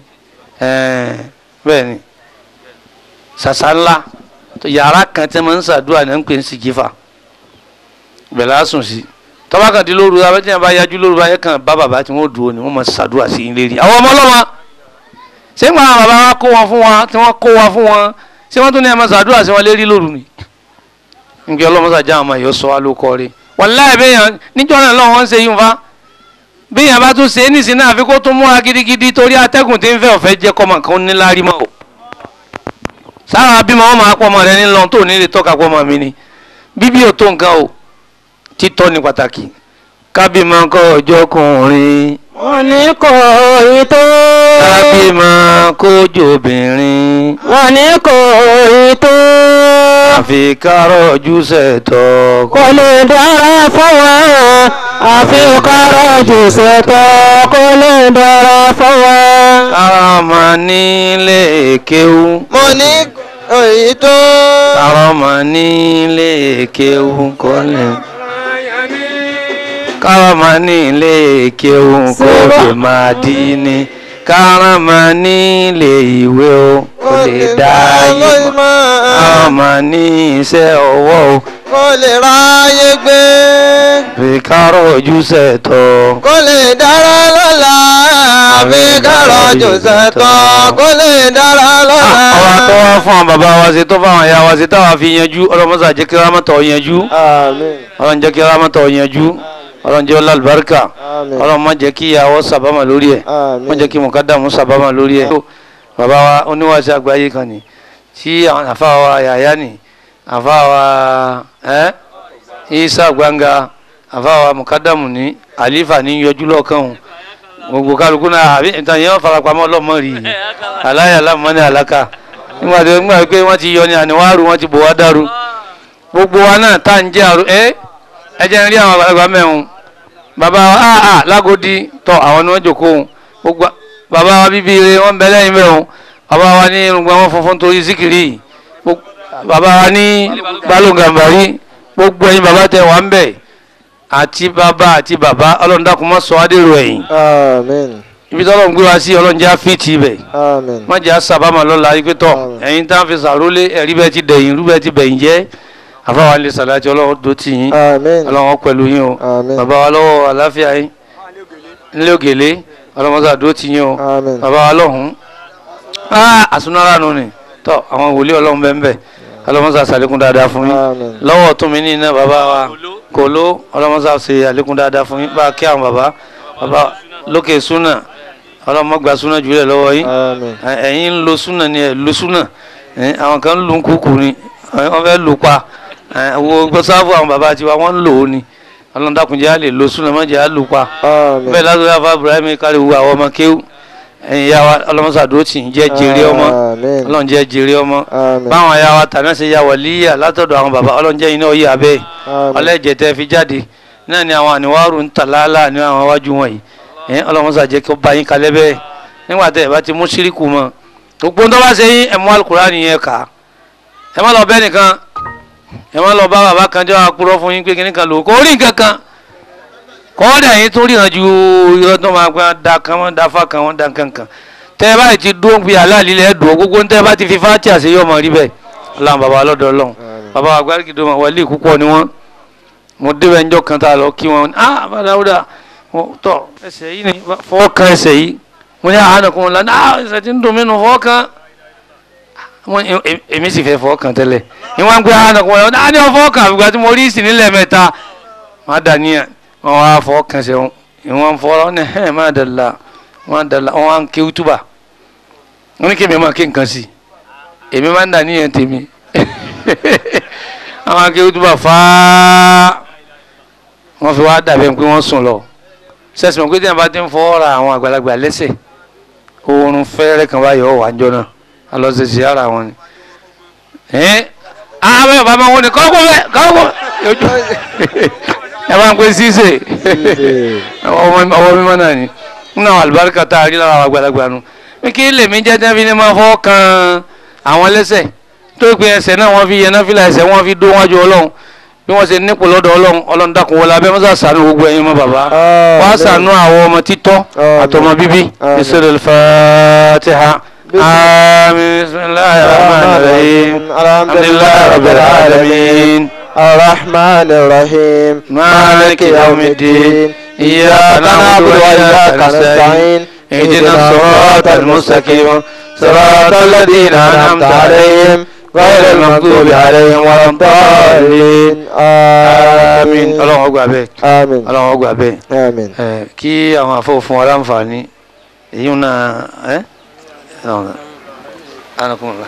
bẹ́ẹ̀ ni ṣàṣà ńlá yàrá kan tí wọ́n ń ṣàdúrà ní à ń pè ní sìgífà bẹ̀rẹ̀ á sùn sí tọ́ba kan di lóru abẹ́tí yẹn bá yájú lóru báyẹn kan bá bàbá tí wọ́n dùn ó ni wọ́n máa ṣàdúrà sí ilé rí àwọn ọmọ ọlọ́wọ́ ṣé ń gba àwọn bàbá wa kó wọn fún wọn tí wọ́n kó wọn fún wọn ṣé wọ́n tún ní ẹ̀ máa ṣàdúrà sí wọn lérí lóru ni nkẹ́ ọlọ́mọṣàjà àwọn ẹ̀yọ́ sọ wá ló kọ́ rí wàláhì bẹ́yàn níjọ́ náà lọ́wọ́ wọ́n ń ṣe yín fa bẹ́yàn bá tún ṣe é nísìnyí náà àfi kó tún múra gidigidi torí atẹ́gùn tí ń fẹ́ ọ̀fẹ́ jẹ́ kọ́mọ kan níláárí mọ́ o sára bímọ wọn máa pọ̀ ọmọ rẹ nílọ tó ní lè tọ́ka pọ̀ ọmọ mi ni bíbí ò tó nǹkan o títọ́ ni pàtàkì kábímọ kọ́ ọjọ́ kùnrin wọ́n ní kò ì tó. kábímọ kójú obìnrin wọ́n ní kò ì tó. àfi kárọ̀ ojú sẹ̀tọ̀ kò lè dára fún wa àfi kárọ̀ jù sẹ́tọ̀ kò lè dára fún wa. kárọ̀mọ nílé kéwú mo ní òyì tó. kárọ̀mọ nílé kéwú kò lè. kárọ̀mọ nílé kéwú kò lè máa dí ní kárọ̀mọ nílé ìwé o kò lè dá yìí mọ́ kárọ̀mọ ní iṣẹ́ ọwọ́ o kó lè ráyé gbé. fi kárọ̀ ojú sẹ̀tọ̀. kó lè dára lọ́la. àfi kárọ̀ jòsẹ̀ tán. kó lè dára lọ́la. ọba tó wá fún àwọn bàbá wa ṣe tó fún àwọn ìyá wa ṣe táwa fi yanjú ọlọ́mọṣà jẹ́ kí rámọ́tọ̀ yanjú àmín. ọlọ́run jẹ́ kí rámọ́tọ̀ yanjú ọlọ́run jẹ́ ọlọ́lùbáríkà àmín. ọlọ́run má jẹ́ kí ìyàwó sàbámà lórí ẹ̀ má jẹ́ kí mọ̀kádàmú sàbámà lórí ẹ̀. bàbá wa oníwàṣẹ àgbáyé kan ni tí àwọn àfa wa yàyà ni àfa wa ẹ́ isa gbanga àfa wa mọ̀kádàmù ní àlífà ní yọjú lọ́ọ̀kan òun gbogbo kálukú náà àbí ìtàn yẹn farapamọ́ ọlọ́mọ rí i aláya lámọ́ ní àlàkà nígbà tó nígbà pé wọ́n ti yọ ní àníwáàrú wọ́n ti bò wá dàrú gbogbo wa náà tá à ń jẹ́ àrò ẹ́ ẹ jẹ́ ń rí àwọn àgbàlagbà mẹ́rin bàbá wa áà áà lágodi tọ àwọn ni wọ́n jòkó òun gbogbo bàbá wa bíbí ire wọ́n bẹ lẹ́yìn mẹ́rin bàbá wa ní irùngbọ̀n wọn funfun torí síkìrì Gbogbo- bàbá wa ní balùgàmbàrí gbogbo ẹ̀yin bàbá tẹ wà ń bẹ̀ àti bàbá àti bàbá ọlọ́run dákun má sọ adéró ẹ̀yìn àmín. ibi tí ọlọ́run gbé wa sí ọlọ́run jẹ́ àfíìtì ibẹ̀ àmín. má jẹ́ àṣàbámọ̀ lọ́la yìí pé tọ̀ Àmín. ẹ̀yin tá à ń fi sàrólé ẹ̀rí bẹ́ẹ̀ ti dẹ̀yìn rú bẹ́ẹ̀ ti bẹ̀yìn jẹ́ àfáwọn ilé sàlájì ọlọ́run tó tì yín àmín. ọlọ́run pẹ̀lú yín o àmín. bàbá wa lọ́wọ́ àláfíà yín nílé ògèlè ọlọ́run sàdó tì yín o àmín. bàbá wa lọ́hùn àsúnára nù ni tọ́ àwọn wòlíì ọlọ́run bẹ́ẹ̀ bẹ́ẹ̀ ọlọ́run sà sàlékún dáadáa fún yín àmín. lọ́wọ́ tún mi ní iná bàbá wa kò ló ọlọ́run sà ṣe àlékún dáadáa fún yín bá a kí àwọn bàbá bàbá lókè súnà ọlọ́run gba súnà jùlẹ̀ lọ́wọ́ yín àmín. ẹ- ẹ̀yin ń lo súnà ni ẹ̀ lo súnà ẹ̀, àwọn kan ń lu kúkú ni ẹ̀, wọ́n fẹ́ lù pa ẹ̀, wo gbọ́sáfù àwọn bàbá tiwa wọ́n ń lò ó ni ọlọ́run dákunjẹ́ á lè lo súnà má jẹ́ á lù pa àmín. bẹ́ẹ̀ lásìkò àfa Ibrahim kárí wu àwọn ọmọ kéwù ẹ̀yin ya wa ọlọ́mọsàdúró tì ń jẹ́ jèrè ọmọ àmín. ọlọ́run jẹ́ jèrè ọmọ àmín. báwọn ya wa tàná ṣe ya wàlíyà látọ̀dọ̀ àwọn bàbá ọlọ́run jẹ́ iná oyè abẹ́ àmín. ọlẹ́jẹ̀ tẹ́ fi jáde náà ni àwọn àníwárù ń tà láàlá ní àwọn iwájú wọ̀nyí ẹ̀ ọlọ́mọsà jẹ́ kí ó bá yín kalẹ́ bẹ́ẹ̀ nígbà tẹ́ ẹ bá ti mú síríkù mọ́ gbogbo ń tọ́ bá ṣe yín ẹ̀ mú alukurani yẹn kà á ẹ má lọ bẹ́ẹ̀ nìkan ẹ má lọ bá bàbá kan jẹ́ àpúrọ́ fún yín pé kíní kan lò kó rí nǹkan kan kọ́ọ́dà yín tó ríran ju irọ́ tó máa gbọ́n da kan wọ́n da fa kan wọ́n da nǹkan kan tẹ́ ẹ báyìí ti dúró bí aláàlí lẹ́ dùn gbogbo ń tẹ́ ẹ bá ti fi fátíà sí yọmọ rí bẹ́ẹ̀ ọlọ́run bàbá ọlọ́dọ̀ ọlọ́run bàbá àgbárígidó ma wọlé púpọ̀ ni wọ́n mo débẹ̀ ńjọ́ kan tá a lọ kí wọn ah bàdáwúdà tọ ẹsẹ̀ yìí ni fọwọ́ kan ẹsẹ̀ yìí mo ní àhánà kún un lánàá ah ẹsẹ̀ tí ń dùn mí nù fọwọ́ kan wọn em- èmi sì fẹ́ fọwọ́ kan tẹ́lẹ̀ ni wọ́n ń gbé àhánà kún un lánàá ah ní wọ́n fọwọ́ kan àfìgbà tí mo rí ìsìn nílẹ̀ mẹ́ta má dà níyà wọn wá fọwọ́ kan ṣe wọn ìwọ̀n fọwọ́ wọn ní ẹ̀ má dàlá wọn dàlá wọn wá ń ké útúbà wọn ní kí èmi máa ké nǹkan sí èmi máa ń dà níyàn tèmi àwọn akéwì tó bá fáá wọ́n fi wá dàbí ẹni pé wọ́n sùn lọ sẹ́sìmọ̀ pé tí wọ́n bá ti ń fọwọ́ ra àwọn àgbàlagbà lẹ́sẹ̀ oorun fẹ́rẹ́ kan báyọ̀ ọ̀ wá ń jọ náà alọ́sẹ̀sẹ̀ ara wọn ni. ẹ́n àwọn bàbá máa wọ́n ní kọ́kọ́ bẹ́ẹ̀ kọ́kọ́ ojú ẹ máa ń pè ṣíṣe ọwọ́ mímọ́ náà ni nínú àwọn àlùbáríkà tá a rí lára àwọn àgbàlagbà nu pé kí lèmi jẹ́ tẹ́ fi ní máa fọ́ kan àwọn lẹ́sẹ̀ tó pé ẹsẹ̀ náà wọ́n fi yẹn náà fìlà ẹsẹ̀ wọ́n fi dó wájú ọlọ́run bí wọ́n ṣe nípò lọ́dọ̀ ọlọ́run ọlọ́run dákun wọlé abẹ́ mọ́sá sànú gbogbo ẹ̀yin mọ́ bàbá wá sànú àwọn ọmọ títọ́ àtọmọ bíbí ìṣẹ̀lẹ̀ fàtíhà àmín bismillahir rahmanir rahim alhamdulillahi rabbil alamin الرحمن الرحيم مالك يوم الدين إياك نعبد وإياك نستعين اهدنا الصراط المستقيم صراط الذين أنعمت عليهم غير المغضوب عليهم ولا الضالين آمين ọlọ́run ọgbà bẹ́ẹ̀ آمين ọlọ́run ọgbà bẹ́ẹ̀ آمين ẹ kí àwọn afọ́fún wa láǹfààní èyí náà ẹ ọ̀nà anakunla.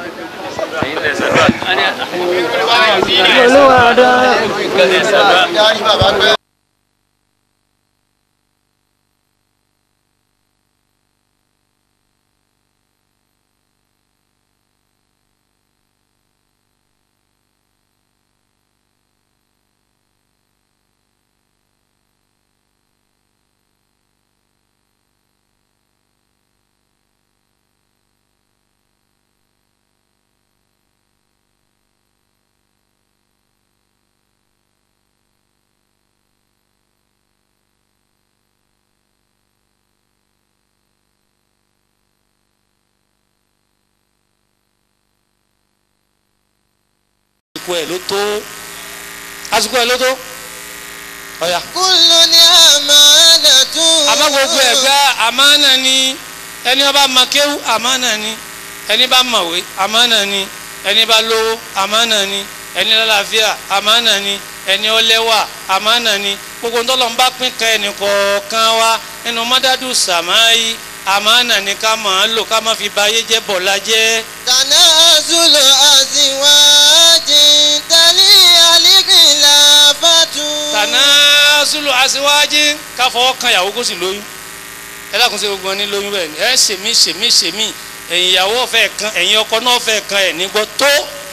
àsìkò ẹ̀ ló tó àsìkò ẹ̀ ló tó ọ̀yà. kúlù ní àmàlàtú. àmọ́ gbogbo ẹ̀ gbá àmánà ni ẹni ó bá mọ kéwú àmánà ni ẹni bá mọ̀wé àmánà ni ẹni bá lówó àmánà ni ẹni lálàáfíà àmánà ni ẹni ó lẹ́wà àmánà ni gbogbo ńtọ́lọ́ ń bá pín kan ẹnì kọ̀ọ̀kan wa nínú mọ́dádù sàmáyí àmánà ni ká máa lò ká má fi ba ayé jẹ́ bọ̀lá jẹ́. tànà àzúlò àzìwájì tàlí àlìkìlà fàtú. tànà sùlù àṣewájí ká fọwọ́ kan ìyàwó kó sì lóyún ẹ dákun sí gbogbo wọn ní lóyún bẹ́ẹ̀ ni ẹ ṣèmí ṣèmí ṣèmí ẹ̀yin ìyàwó fẹ́ kan ẹ̀yin ọkọ náà fẹ́ kan ẹ̀ nígbọ́ tó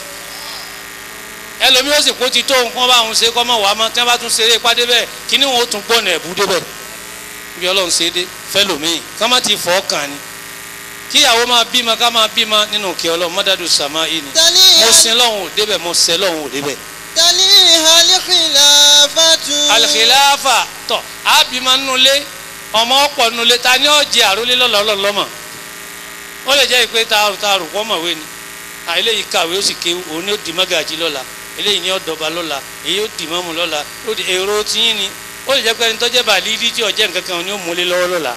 ẹlòmíì ó sì kó ti tó nǹkan bá òun ṣe kọ́ mọ̀ wá mọ́ tí wọ́n bá tún ṣeré pàdé bẹ́ẹ̀ kíní wọn ó tún gbọ́nà ẹ̀bú débẹ̀ bí ọlọ́run ṣe dé fẹ́lòmíì ká má ti fọ́ kàn ni kíyàwó máa bímọ ká máa bímọ nínú kí ọlọ́run mọ́dádù sàmá yìí ni tàlí mo sin lọ́hùn ò débẹ̀ mo sẹ́ lọ́hùn ò débẹ̀ tàlí àlìkìlà fàtú. alikilaafa tọ abima nulẹ ọmọ ọ̀pọ̀ nulẹ ta ni ọ jẹ àrólé lọlọlọmọ ó lè jẹ ìpè taaru taaru kọ mọ̀wé ni à eléyìí kàwé ó sì kéwú òun ni ó di mọ́gàjì lọ́la eléyìí ni ó dọba lọ́la èyí ó di mọ́mù lọ́la ó di èrò tiyín ni ó lè jẹ pé ẹni tó jẹ́ bàlídìí tí ọjẹ́ nǹkan kan ni ó múlé lọ́wọ́ lọ́la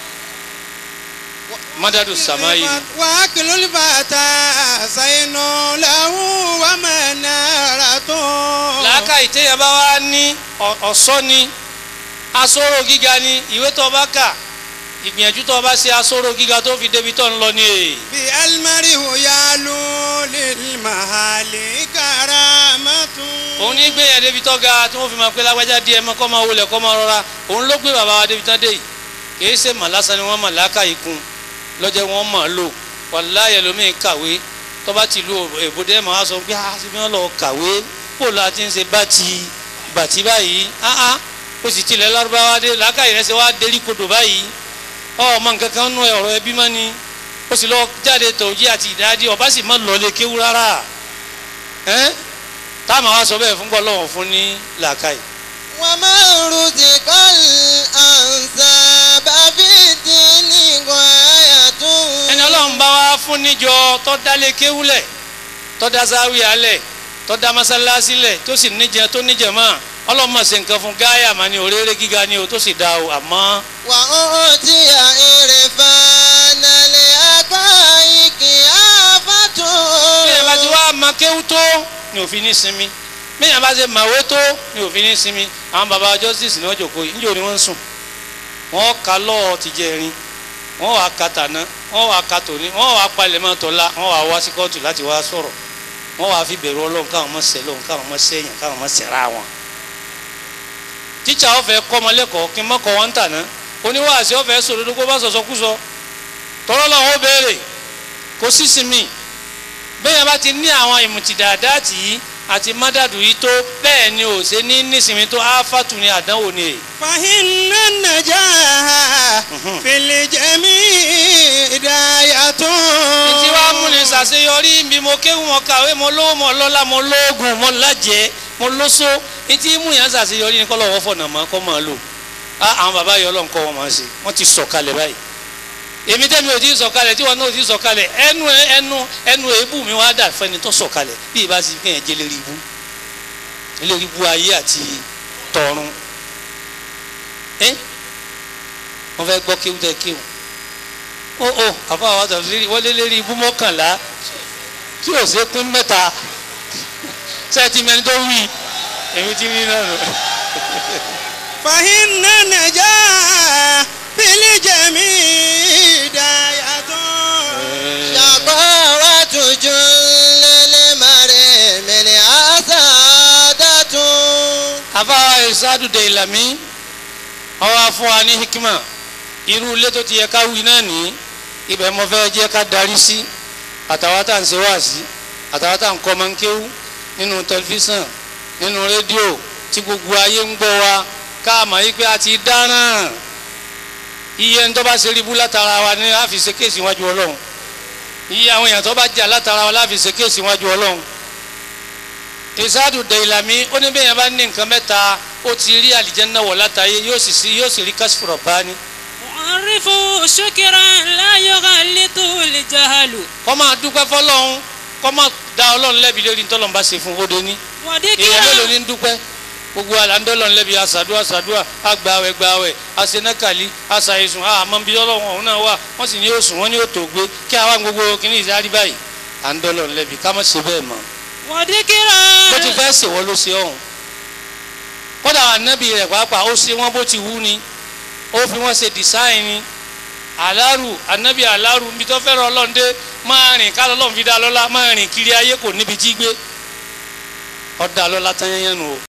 mọ́dádù sàmáyé ni. wàákìlú bàtà ṣàyẹnù làwọn wà máa nára tó. làákà ìtẹ́yà bá wá ní ọ̀- ọ̀ṣọ́ ni asóró gíga ni ìwé tó bá kà ìgbìyànjú tó bá ṣe asóró gíga tó fi débi tó ń lọ ní èyí. bí alimari huyalu lilmahali karamatu. òun ní gbéyàn débi tó ga tí wọ́n fi máa pé lágbájá díẹ̀ mọ́ kọ́ máa wọlé kọ́ máa rọra òun ló gbé bàbá wa débi tán dé yìí kì í ṣe mà lásán ni wọ́n mà láàkà yìí kun lọ́jọ́ wọn mà lò wàláyé lómi kàwé tó bá ti lu èbúdé máa sọ pé ah ṣe bí wọ́n lọ kàwé kó la ti ń ṣe bàtì bàtì báyìí ah ah ó sì tilẹ̀ lárúbáwá dé làákà yìí rẹ̀ ṣe wá dérí kodò báyìí ọmọ nǹkan kan nú ọ̀rọ̀ ẹbí mọ́ ni ó sì lọ jáde tòjí àti ìdádì ọba sì má lọlé kéwú rárá ẹ́n táwọn wa sọ bẹ́ẹ̀ fún gbọ́lọ́wọ́ fún ní làákàyè. wọ́n máa ń rúti kọ́lì ànsá bàbí tí ní gbọ́yà tó. ẹni ọlọ́run bá wá fún níjọ tó dálé kéwúlẹ̀ tó tó dá sáwì alẹ̀ tó dá mọ́sálásí lẹ̀ tó sì níjẹ tó níjẹ mọ́ ọlọ́mọ ṣe nǹkan fún gáyà mà ní òréré gíga ni o tó sì dá o àmọ́ wà ó ti à èrè fanalẹ̀ àgbáyìkì àfàtún. bí ẹ bá ti wá ma kéwú tó ni òfin ní sinmi bí ẹ bá ti màwé tó ni òfin ní sinmi àwọn baba justice ní ọjọ́ kò yìí níjọ́ ni wọ́n ń sùn wọ́n ka lọ́ọ̀ ti jẹ irin wọ́n wàá ka tàná wọ́n wàá ka tòní wọ́n wàá palẹ̀ mọ́ tọ́lá wọ́n wàá wá sí kóòtù láti wá sọ̀rọ̀ wọ́n wàá fi bẹ̀rù ọlọ́run káwọn mọ̀ sẹ́ lọ́run káwọn mọ̀ sẹ́yìn káwọn mọ̀ sẹ́ra wọn. tíṣà ọ̀fẹ́ kọ́mọlẹ́kọ̀ọ́ kí n mọ̀ kọ́ wọn tàná oníwàásí ọ̀fẹ́ sòdodo kó bá sọ̀sọ́ kú sọ tọ́lọ́ làwọn ó béèrè kò sí sinmi bẹ́ẹ̀ bá ti ní àwọn ìmùtìdàdá tì í àti mádàdù yìí tó bẹ́ẹ̀ ni ò ṣe ní nísìmí tó áfàtù ní àdánwò ni èyí. فإن النجاح في الجميع هداية ìtí wàá mú ni ṣàṣeyọrí bí mo kéwù mo kàwé mo lówó mo lọ́lá mo lóògùn mo lájẹ́ mo lóso ìtí mú yẹn ṣàṣeyọrí ni kọ́lọ́ wọ́n fọ̀nà mọ́ kọ́ máa lò á àwọn bàbá yọ ọlọ́run kọ́ wọn máa ṣe wọ́n ti sọ̀kalẹ̀ báyìí èmi tẹ́mi ò ti sọ̀kalẹ̀ tí wọn náà ò ti sọ̀kalẹ̀ ẹnu ẹnu ẹnu èébù mi wá dà fẹ́ni tó sọ̀kalẹ̀ bí ìbá ti fi hàn jẹ́ lérí ibú lérí ibú ayé àti tọ̀run ẹ́ wọ́n fẹ́ gbọ́ kéwú tẹ́ kéwú ó ó àfa àwọn àtàwọn lérí wọ́n lé lérí ibú mọ́kànlá tí ò ṣe pín mẹ́ta sẹ́ẹ̀tì mẹ́ni tó wí èmi ti rí náà nù. فإن النجاح في الجميع هداية شقاوة جل المرء من عسادة àfa ìsádù dé ìlàmí ọwọ́ afún wa ní hikima irú ilé tó ti yẹ ká wí náà ní ibẹ̀ mo fẹ́ jẹ́ ká darí sí àtàwọn tá à ń ṣe wá sí àtàwọn tá à ń kọ́ máa ń kéwú nínú tẹlifíṣàn nínú rédíò tí gbogbo ayé ń gbọ́ wa ká mọ̀ yí pé a ti dáràn iye ń tó bá ṣe ríbú látara wa ní a fi ṣe kéèsì wájú ọlọ́run iye àwọn èèyàn tó bá jà látara wa láfi ṣe kéèsì wájú ọlọ́run ìsáàdù dẹ̀yìlámí ó ní bẹ́ẹ̀ yẹn bá ní nǹkan mẹ́ta ó ti rí àlìjẹ́nà wọ̀ látàyé yóò sì sí yóò sì rí kásìfọ̀rọ̀ bá ní. معرف شكرا لا يغلط الجهل kọ́ máa dúpẹ́ fọlọ́run kọ́ máa da ọlọ́run lẹ́bi lórí ntọ́lọ́run bá ṣe fún òde ní. èèyàn mélòó ní ń dúpẹ́ gbogbo àlàndọ́lọ́run lẹ́bi àṣàdúrà àṣàdúrà àgbàwẹ̀ gbàwẹ̀ àṣenákàlí àṣàìsùn àmọ́ bí ọlọ́run ọ̀hún náà wà wọ́n sì ní yóò sùn wọ́n ní yóò tó gbé kí àwa gbogbo kìíní ìsárí báyìí àndọ́lọ́run lẹ́bi ká má ṣe bẹ́ẹ̀ mọ́ وذكرا bó ti fẹ́ ṣèwọ́ ló ṣe ọ̀hún kódà ànábì rẹ̀ pàápàá ó ṣe wọ́n bó ti wú ni ó fi wọ́n ṣe design ni àlárù ànábì àlárù níbi tó fẹ́ràn ọlọ́run dé máa rìn ká lọ́lọ́run fi dá lọ́lá máa rìn kiri ayé kò níbi jí gbé ọ̀dà lọ́lá tán yẹn nù o.